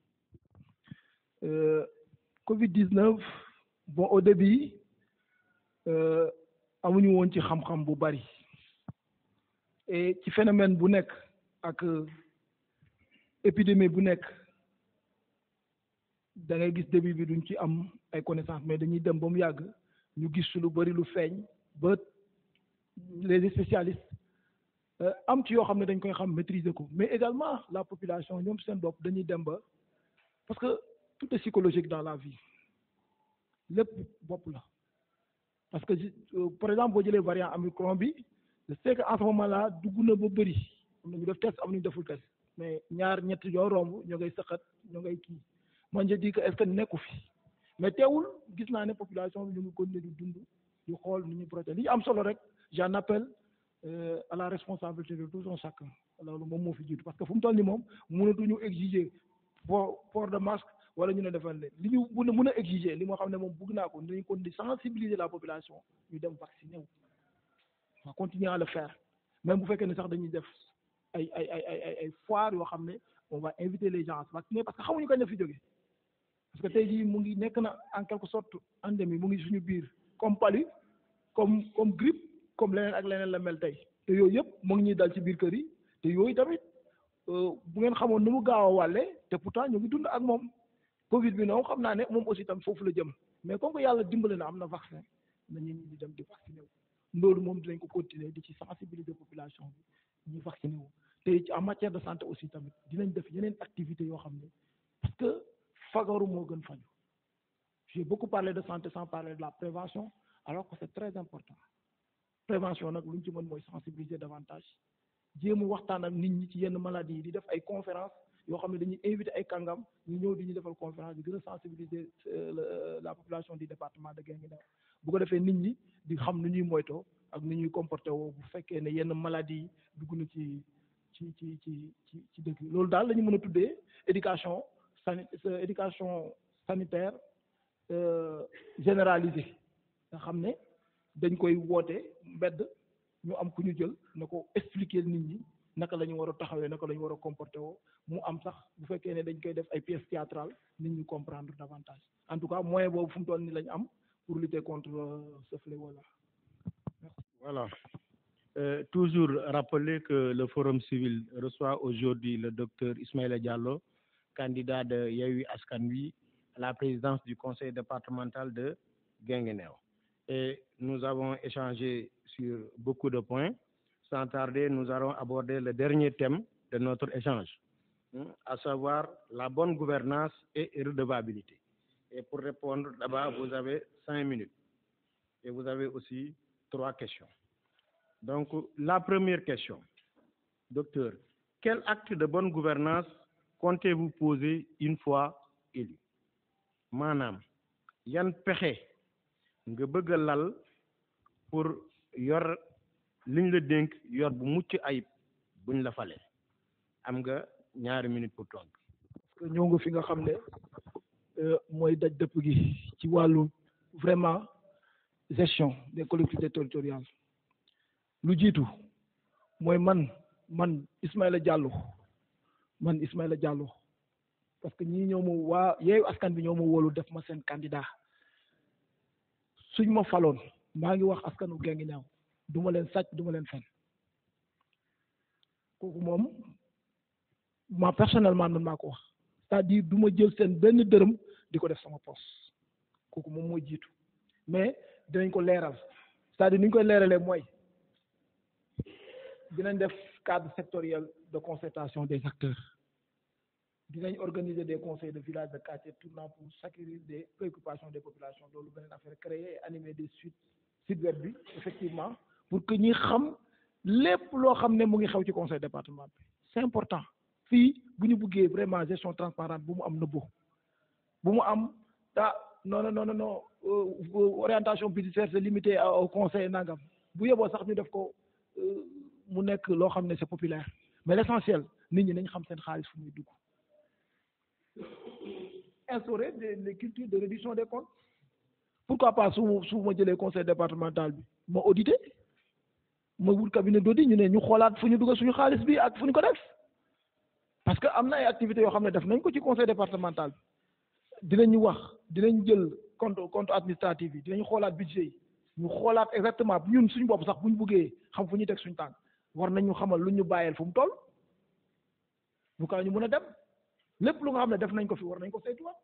Covid 19 bon au début amuñu woon ci xam-xam bu bari et ci phénomène bu nekk ak épidémie bu nekk da ngay gis début bi duñ ci am ay connaissances mais dañuy dem ba mu yàgg ñu gis lu bari lu feeñ ba les spécialistes am ci yoo xam ne dañ koy xam maîtriser ko mais également la population ñoom seen bopp dañuy dem ba parce que tout est psychologique dans la vie lépp bopp la parce que par exemple boo jëlee variant Omicron bi je sais que en ce moment là dugg na ba bëri am na ñu def test am na ñu deful test mais ñaar ñett yoo romb ñoo ngay sëqat ñoo ngay kii man je dis que est-ce que nekku fi mais teewul gis naa ne population bi ñu ngi continuer di dund di xool ni ñu protéger li ñu am solo rek j'en appelle à la responsabilité de tout un chacun loolu moom moo fi jiitu parce que fu mu toll nii moom mënatuñu exiger port port de masque wala ñu ne defal leen li ñu mën a mën a exiger li moo xam ne moom bëgg naa ko dañu kon di sensibiliser la population ñu dem vacciner wu on va continuer à le faire même bu fekkee ne sax dañuy def ay ay ay ay ay foire yoo xam ne on va inviter les gens à se vacciner parce que xamuñu kañ la fi jógee parce que tey jii mu ngi nekk na en quelque sorte endémie mu ngi suñu biir comme palu comme comme grippe comme leneen ak leneen la mel tey te yooyu yëpp mu ngi ñuy dal ci biir kër yi te yooyu tamit bu ngeen xamoon nu mu gaaw a wàlle te pourtant ñu ngi dund ak moom Covid bi noonu xam naa ne moom aussi tam foofu la jëm mais comme que yàlla dimbale na am na vaccin nañu ñi di dem di vacciné wu loolu moom dinañ ko continuer di ci sensibiliser population bi ñuy vacciné wu te ci en matière de santé aussi tamit dinañ def yeneen activités yoo xam ne parce que fagaru moo gën faju j'ai beaucoup parlé de santé sans parler de la prévention alors que c'est très important prévention nag lu ñu ci mën mooy sensibiliser davantage jéem a waxtaan ak nit ñi ci yenn maladies yi di def ay conférence yoo xam ne dañuy invité ay kàngam ñu ñëw di ñu defal conférence di gën a sensibiliser la population du département de Guinguinéo bu ko defee nit ñi di xam nu ñuy moytoo ak nu ñuy comporté woo bu fekkee ne yenn maladies yi dugg na ci ci ci ci ci ci dëkk loolu daal la ñu mën a tuddee éducation sani éducation sanitaire généralisée nga xam ne dañ koy woote mbedd ñu am ku ñu jël na ko expliquer nit ñi naka la ñu war a taxawee naka la ñu war a comporter woo mu am sax bu fekkee ne dañ koy def ay pièces théâtrales nit ñi comprendre davantage en tout cas moyen boobu fu mu toll nii la ñu am pour lutter contre ce fléau là. Voilà. Euh, toujours rappeler que le Forum civil reçoit aujourd'hui le docteur Ismaïla Diallo, candidat de Yewwi Askan Wi à la présidence du conseil départemental de Guinguinéo. Et nous avons échangé sur beaucoup de points. Sans tarder, nous allons aborder le dernier thème de notre échange, à savoir la bonne gouvernance et redevabilité. Et pour répondre, d'abord, vous avez cinq minutes. Et vous avez aussi trois questions. Donc, la première question, docteur, quel acte de bonne gouvernance comptez-vous poser une fois élu? maanaam yan pexe nga bëgg a lal pour yor liñ la dénk yor bu mucc ayib buñ la fale am nga ñaari minutes pour tontu. parce que ñëw nga fi nga xam ne mooy daj dëpp gi ci wàllu vraiment gestion des collectivités territoriales lu jiitu mooy man man Ismaïla Diallo man Ismaïla Diallo parce que ñii ñoo ma waa yeewu askan bi ñoo ma wóolu def ma seen candidat suñ ma faloon maa ngi wax askanu Guinguinéo du ma leen sàcc du ma leen fen kooku moom ma personnellement man maa ko wax c'est-à-dire du ma jël seen benn dërëm di ko def sama poste kooku moom mooy jiitu mais dinañ ko leeral c'est-à-dire ni ñu koy leeralee mooy dinañ def cadre sectoriel de concertation des acteurs dinañ organiser des conseils de village de quartier tournant pour s'acquérir des préoccupations des populations loolu beneen affaire créer et animer des suites site web bi effectivement pour que ñi xam lépp loo xam ne mu ngi xew ci conseil département bi c'est important fii bu ñu buggee vraiment gestion transparente bu mu am nëbbo bu mu am ah non non non non orientation budgétaire c'est limité au conseil nangam bu yeboo sax ñu def ko mu nekk loo xam ne c'est populaire mais l'essentiel nit ñi nañ xam seen xaalis fu muy dugg instaurer des des cultures de réduction des comptes pourquoi pas su su ma jëlee conseil départemental bi ma audité ma wut cabinet d'audit ñu ne ñu xoolaat fu ñu dugal suñu xaalis bi ak fu ñu ko def parce que am na ay activités yoo xam ne def nañ ko ci conseil départemental bi dinañu wax dinañ jël compte compte administratif yi dinañ xoolaat budget yi ñu xoolaat exactement ñun suñu bopp sax bu ñu buggee xam fu ñuy teg suñu tànk war nañ ñu xamal lu ñu bàyyeel fu mu toll bu kaa ñu mën a dem lépp lu nga xam ne def nañ ko fi war nañ ko saytuwaat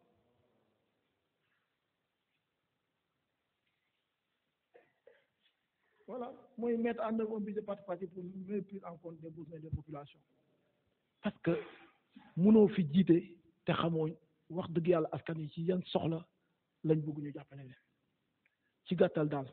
voilà mooy mettre en œuvre un budget participatif pour mieux prendre en compte des besoins des populations parce que mënoo fi jiite te xamoo wax dëgg yàlla askan yi ci yan soxla lañ bëgg ñu jàppale leen ci gàttal daal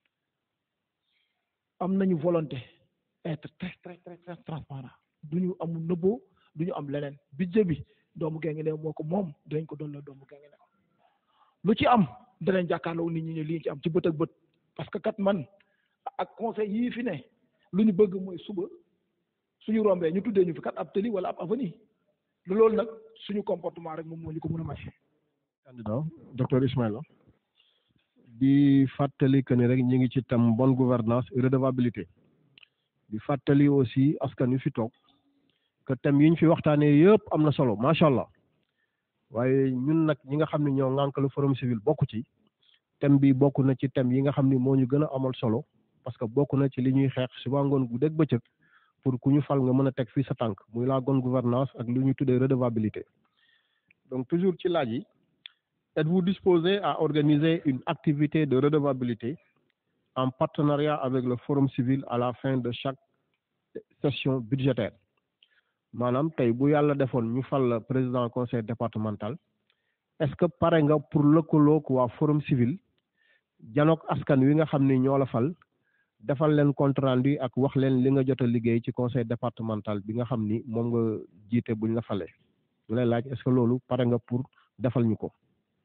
am nañu volonté être très très très très transparent du ñu amul nëbboo du ñu am leneen budget bi doomu Guinguinéo moo ko moom dinañ ko doon la doomu Guinguinéo lu ci am danañ jàkkaarloo nit ñi ne lii ci am ci bët ak bët parce que kat man ak conseil yii fi ne lu ñu bëgg mooy suba suñu rombee ñu tuddee ñu fi kat ab tëli wala ab avenue loolu nag suñu comportement rek moom moo ñu ko mën a may. candidat docteur Ismaïla di fàttali que ni rek ñu ngi ci thème bonne gouvernance et redevabilité di fàttali aussi askan wi fi toog que thème yi ñu fi waxtaanee yëpp am na solo macha allah waaye ñun nag ñi nga xam ne ñoo ŋànk le forum civil bokk ci thème bi bokk na ci thème yi nga xam ni moo ñu gën a amal solo parce que bokk na ci li ñuy xeex suba ngoon gu dégg bëccëg pour ku ñu fal nga mën a teg fii sa tànk muy la bonne gouvernance ak lu ñu tuddee redevabilité donc toujours ci laaj yi êtes-vous disposé à organiser une activité de redevabilité en partenariat avec le forum civil à la fin de chaque session budgétaire maanaam tey bu yàlla defoon ñu fal la président conseil départemental est-ce que pare nga pour lëkkaloog waa forum civil janook askan wi nga xam ni ñoo la fal defal leen compte rendu ak wax leen li nga jot a liggéey ci conseil départemental bi nga xam ni moom nga jiite buñ la falee ñu lay laaj est-ce que loolu pare nga pour defal ñu ko.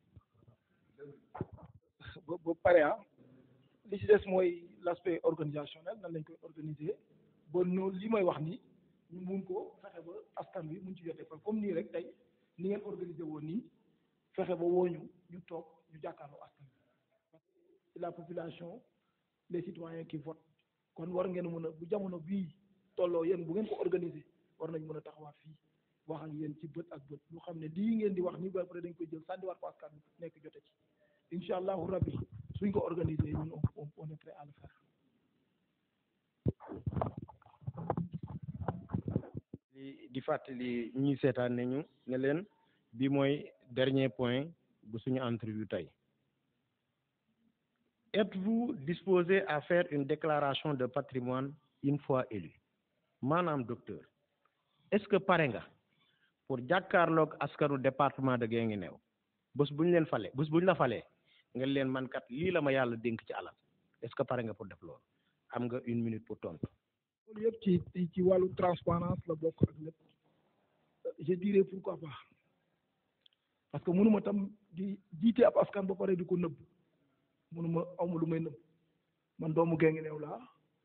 ba ba pare ah li ci des mooy l'aspect organisationnel nan lañ koy organiser ba noonu li may wax ni ñu mun ko fexe ba askan wi mun ci jotee parce que comme nii rek tey ni ngeen organiser woon nii fexe ba woo ñu ñu toog ñu jàkkaarloo askan wi parce que la population les citoyens qui votent kon war ngeen mën a bu jamono bii tolloo yéen bu ngeen ko organiser war nañ mën a taxawaat fii wax ak yéen ci bët ak bët ñu xam ne lii ngeen di wax nii ba pare dañ koy jël sànniwaat ko askan wi nekk jote ci incha allahu rabbi suñ ko organiser ñun on on est prêt à le faire. di fàttali ñuy seetaan ne ñu ne leen bi mooy dernier point bu suñu entrevue tey êtes-vous disposé à faire une déclaration de patrimoine une fois élu maanaam docteur est-ce que pare nga pour jàkkaarloog askanu département de Guinguinéo bés bu ñu leen fale bés bu ñu la falee nga leen man kat lii la ma yàlla dénk ci alal est-ce que pare nga pour def loolu am nga une minute pour tontu. loolu yëpp ci ci wàllu transparence la bokk ak lépp je dirais pourquoi pas parce que mënuma tam di jiite ab askan ba pare di ko nëbb munuma awma lu may nëb man doomu Guinguinéo laa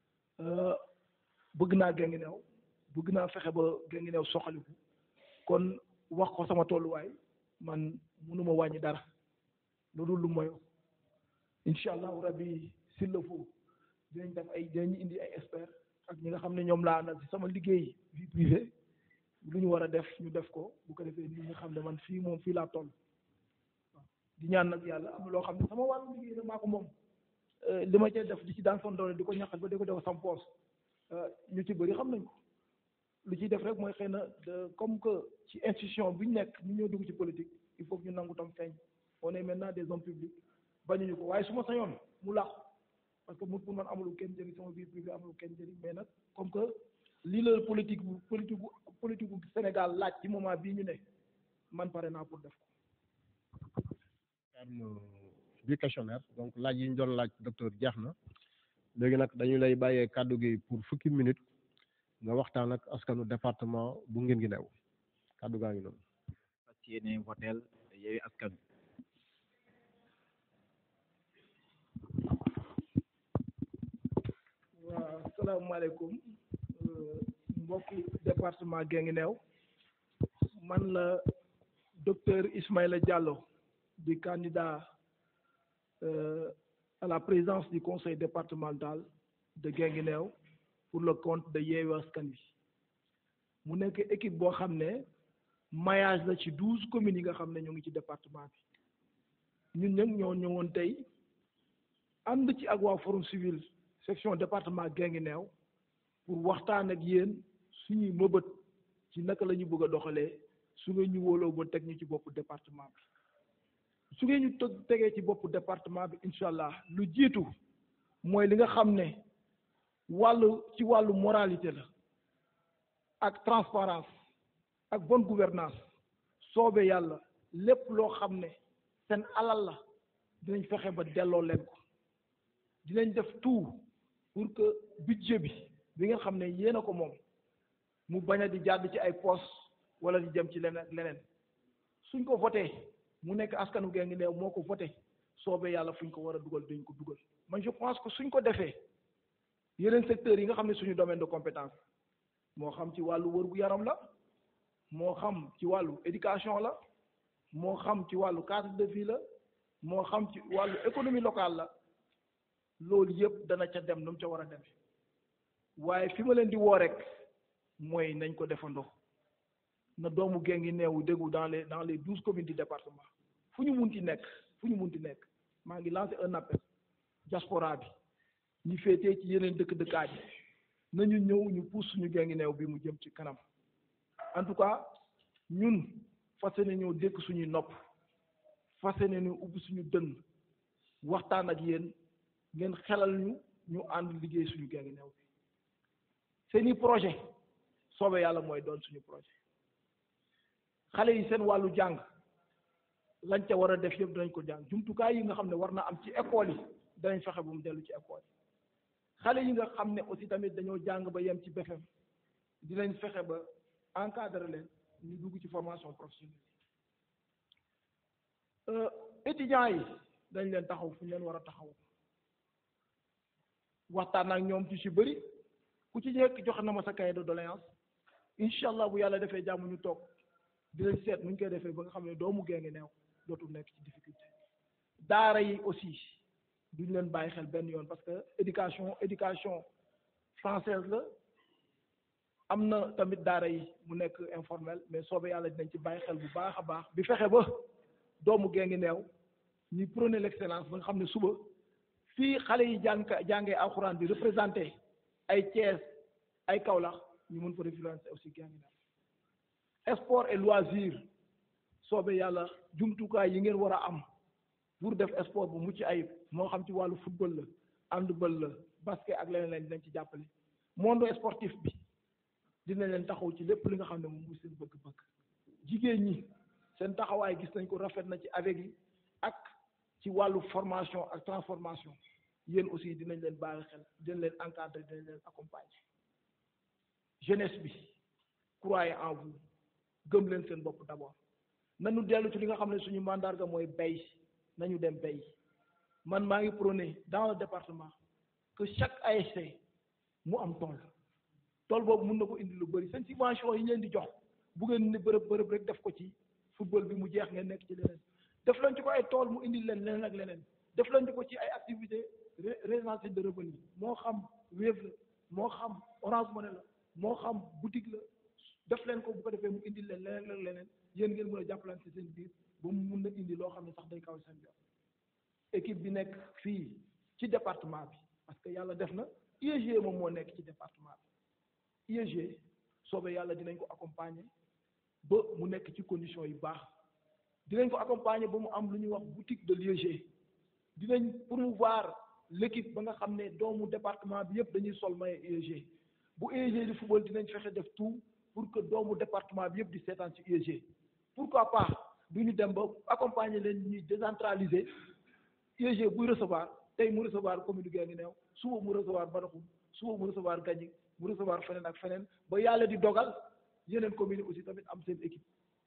bëgg naa Guinguinéo bëgg naa fexe ba Guinguinéo soxaliku kon wax ko sama tolluwaay man munuma wàññi dara loolu lu moyo incha allahu rabbi s'il le faut dinañ def ay dinañ indi ay experts ak ñi nga xam ne ñoom laa àndal ci sama liggéey vie privée lu ñu war a def ñu def ko bu ko defee nit ñi xam ne man fii moom fii laa toll waaw di ñaan nag yàlla am na loo xam ne sama wàllu liggéey nag maa ko moom li ma cee def di ci daan son doole di ko ñaqal ba di ko def sam poos ñu ci bëri xam nañ ko lu ciy def rek mooy xëy na comme que ci institution bi ñu nekk ñu ñoo dugg ci politique il faut que ñu nangu tam feeñ on est maintenant des hommes publics bañuñu ko waaye su ma sañoon mu làqu parce que mu pour man amulu kenn njëriñ sama vie privée amulu kenn njëriñ mais nag comme que lii la politique bu politique bu politique bu Sénégal laaj ci moment bii ñu ne man pare naa pour def ko. terme bi questionnaire donc laaj yi ñu doon laaj docteur jeex na léegi nag dañu lay bàyyee kàddu gi pour fukki minutes nga waxtaan ak askanu département bu Guinguinéo kàddu gaa ngi noonu. fas yéene voteel Yewwi Askan waaw asalaamaaleykum mbokki département Guinguinéo man la docteur Ismaïla Diallo di candidat euh, à la présidence du conseil départemental de Guinguinéo pour le compte de Yewwi Askan Wi mu nekk équipe boo xam ne maillage la ci douze communes yi nga xam ne ñoo ngi ci département bi ñun nag ñoo ñëwoon tey ànd ci ak waa forum civil section département Guinguinéo pour waxtaan ak yéen suñuy mëbët ci naka la ñu bëgg a doxalee su ngeen ñu wóoloo ba teg ñu ci boppu département bi su ngeen ñu teg tegee ci boppu département bi incha allah lu jiitu mooy li nga xam ne wàllu ci wàllu moralité la ak transparence ak bonne gouvernance soobe yàlla lépp loo xam ne seen alal la dinañ fexe ba delloo leen ko dinañ def tout pour que budget bi bi nga xam ne yéen a ko moom mu bañ a di jàdd ci ay poste wala di jëm ci leneen ak leneen suñ ko voté mu nekk askanu Guinguinéo moo ko voté soobee yàlla fuñ ko war a dugal dañ ko dugal man je pense que suñ ko defee yeneen secteurs yi nga xam ne suñu domaine de compétence moo xam ci wàllu wër gu yaram la moo xam ci wàllu éducation la moo xam ci wàllu cadre de vie la moo xam ci wàllu économie locale la loolu yëpp dana ca dem nu mu ca war a demee waaye fi ma leen di woo rek mooy nañ ko defandoo na doomu Guinguinéo déggu dans les dans les douze communes du département fu ñu munti nekk fu ñu munti nekk maa ngi lancé un appel diaspora bi ñu féetee ci yeneen dëkk dëkkaat yi nañu ñëw ñu pousse suñu Guinguinéo bi mu jëm ci kanam en tout cas ñun fas yéene ñëw dékk suñuy nopp fas yéene ñu ubbi suñu dënn waxtaan ak yéen ngeen xelal ñu ñu ànd liggéey suñu Guinguinéo bi seeni projet soobee yàlla mooy doon suñu projet xale yi seen wàllu jàng lañ ca war a def yëpp danañ ko jàng jumtukaay yi nga xam ne war na am ci école yi danañ fexe bu mu dellu ci école yi xale yi nga xam ne aussi tamit dañoo jàng ba yem ci BFEM dinañ fexe ba encadrer leen ñu dugg ci formation professionnelle étudiants yi dañ leen taxaw fu ñu leen war a taxaw waxtaan ak ñoom ci si bëri ku ci nekk joxe na ma sa cahier de doléance incha allah bu yàlla defee jàmm ñu toog dinañ seet nu ñu koy defee ba nga xam ne doomu Guinguinéo dootul nekk ci difficulté daara yi aussi duñ leen bàyyi xel benn yoon parce que éducation éducation française la am na tamit daara yi mu nekk informel mais soobee yàlla dinañ ci bàyyi xel bu baax a baax bi fexe ba doomu Guinguinéo ñuy prôner l'excellence ba nga xam ne suba fii xale yi jàng jàngee alxuraan bi représenté ay Thiès ay Kaolack ñu mën fa référencer aussi Guinguinéo sport et loisir soobee yàlla jumtukaay yi ngeen war a am pour def sport bu mucc ayib moo xam ci wàllu football la handball la basket ak leneen leen dinañ ci jàppale monde sportif bi dinañ leen taxaw ci lépp li nga xam ne moom mooy seen bëgg-bëgg jigéen ñi seen taxawaay gis nañ ko rafet na ci avec yi ak ci wàllu formation ak transformation yéen aussi dinañ leen bàyyi xel dinañ leen encadrer dinañ leen accompagner jeunesse bi croyez en vous gëm leen seen bopp d'abord nañu dellu ci li nga xam ne suñu mandarga mooy bay nañu dem bay man maa ngi prôné dans le département que chaque ASC mu am tool tool boobu mun na ko indi lu bëri seen subvention yi ñu leen di jox bu ngeen ne bërëb bërëb rek def ko ci football bi mu jeex ngeen nekk ci leneen def leen ci ko ay tool mu indi leen leneen ak leneen def leen ci ko ci ay activités résidentielles de revenu moo xam Wave la moo xam Orange Money la moo xam boutique la def leen ko bu ko defee mu indi leen leneen ak leneen yéen ngeen mën a jàppalante seen biir ba mu mun na indi loo xam ne sax day kaw seen biir équipe bi nekk fii ci département bi parce que yàlla def na IEG moom moo nekk ci département bi IEG soobee yàlla dinañ ko accompagner ba mu nekk ci condition yu baax dinañ ko accompagner ba mu am lu ñuy wax boutique de l'IEG dinañ promouvoir l'équipe ba nga xam ne doomu département bi yëpp dañuy sol maillot IEG bu IEG di football dinañ fexe def tout pour que doomu département bi yëpp di seetaan ci IEG pourquoi pas du ñu dem ba accompagner leen ñuy décentraliser IEG buy recevoir tey mu recevoir commune Guinguinéo suba mu recevoir Badaxum suba mu recevoir Gagny mu recevoir feneen ak feneen ba yàlla di dogal yeneen communes aussi tamit am seen équipe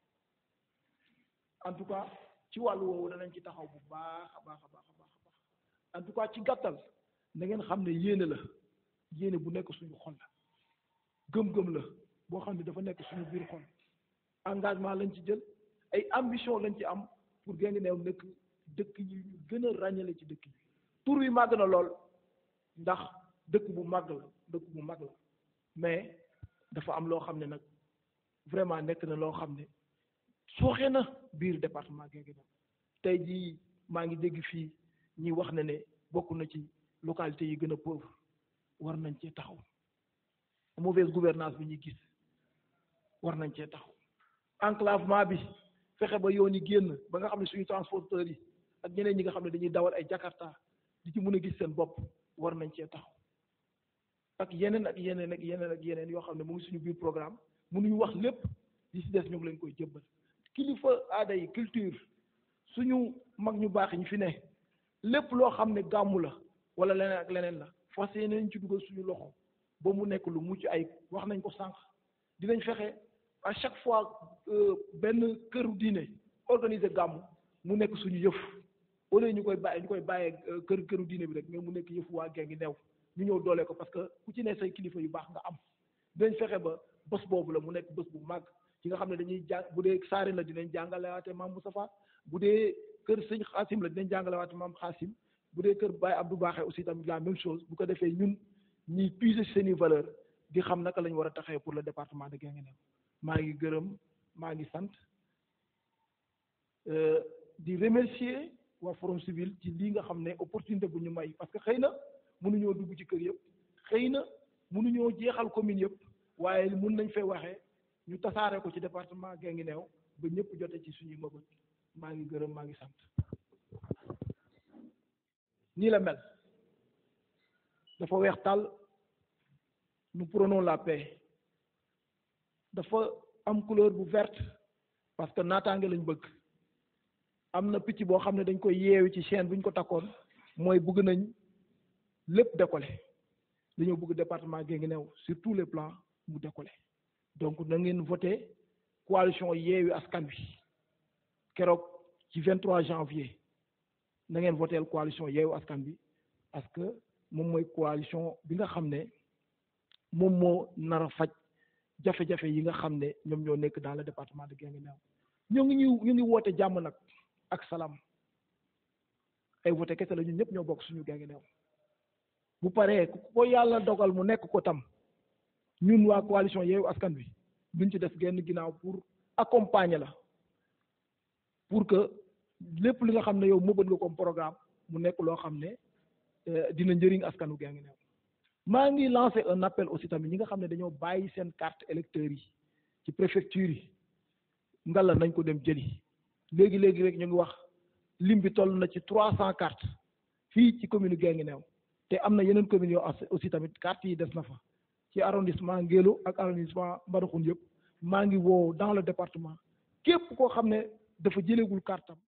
en tout cas ci wàllu woowu danañ ci taxaw bu baax a baax a baax a baax a baax en tout cas ci gàttal na ngeen xam ne yéene la yéene bu nekk suñu xol la gëm-gëm la boo xam ne dafa nekk suñu biir xol engagement lañ ci jël ay ambition lañ ci am pour Guinguinéo nekk dëkk yi ñu gën a ràññale ci dëkk yi tur wi màgg na lool ndax dëkk bu màgg la dëkk bu màgg la mais dafa am loo xam ne nag vraiment nekk na loo xam ne sooxe na biir département Guinguinéo tey jii maa ngi dégg fii ñi wax na ne bokk na ci localité yi gën a pauvre war nañ cee taxaw mauvaise gouvernance bi ñuy gis war nañ cee taxaw enclavement bi fexe ba yoon yi génn ba nga xam ne suñu transporteurs yi ak ñeneen ñi nga xam ne dañuy dawal ay Jakarta di ci mën a gis seen bopp war nañ cee taxaw ak yeneen ak yeneen ak yeneen ak yeneen yoo xam ne mu ngi suñu biir programme mënuñu wax lépp li ci des ñu ngi leen koy jëbbal kilifa aada yi culture suñu mag ñu baax ñu fi ne lépp loo xam ne gàmmu la wala leneen ak leneen la fas yéeneen ci dugal suñu loxo ba mu nekk lu mucc ay wax nañ ko sànq dinañ fexe à chaque fois benn këru diine organiser gàmmu mu nekk suñu yëf au lieu ñu koy bàyyi ñu koy bàyyee kër këru diine bi rek mais mu nekk yëfu waa Guinguinéo ñu ñëw doole ko parce que ku ci ne say kilifa yu baax nga am dinañ fexe ba bés boobu la mu nekk bés bu màgg ci nga xam ne dañuy jàng bu dee saari la dinañ jàngalewaate maam Moustapha bu dee kër sëñ Xaasim la dinañ jàngalewaate maam Xaasim bu dee kër Baye Abdou Baaxe aussi tamit la même chose bu ko defee ñun ñuy puiser seeni valeur di xam naka lañ war a taxee pour le département de Guinguinéo maa ngi gërëm maa ngi sant di remercier waa forum civil ci lii nga xam ne opportunité bu ñu may parce que xëy na mënuñoo dugg ci kër yëpp xëy na mënuñoo jeexal commune yëpp waaye mun nañ fee waxee ñu tasaare ko ci département Guinguinéo ba ñëpp jote ci suñuy mëbët maa ngi gërëm maa ngi sant nii la mel dafa weex tàll nous prenons la paix dafa am couleur bu verte parce que naataange lañ bëgg am na picc boo xam ne dañ koy yeewi ci chaîne bu ñu ko takkoon mooy bëgg nañ lépp décoller dañoo bëgg département Guinguinéo sur tous les plans mu décoller donc na ngeen voté coalition yeewi askan wi keroog ci 23 janvier na ngeen voté coalition yeewi askan bi parce que moom mooy coalition bi nga xam ne moom moo nar a faj jafe-jafe yi nga xam ne ñoom ñoo nekk dans le département de Guinguinéo ñoo ngi ñu ñu ngi woote jàmm nag ak salaam ay voté kese la ñun ñëpp ñoo bokk suñu Guinguinéo bu paree ku ko yàlla dogal mu nekk ko tam ñun waa coalition Yewwi Askan Wi duñ ci def genn ginnaaw pour accompagner la pour que lépp li nga xam ne yow mëbët nga comme programme mu nekk loo xam ne dina njëriñ askanu Guinguinéo maa ngi lancé un appel aussi tamit ñi nga xam ne dañoo bàyyi seen carte électeurs yi ci préfecture yi ngalla nañ ko dem jëli léegi léegi rek ñu ngi wax lim bi toll na ci trois cent cartes fii ci commune Guinguinéo te am na yeneen communes yoo aussi tamit carte yi des na fa ci arrondissement Ngélo ak arrondissement Mbadakhoune yëpp maa ngi woo dans le département képp koo xam ne dafa jëleegul carte am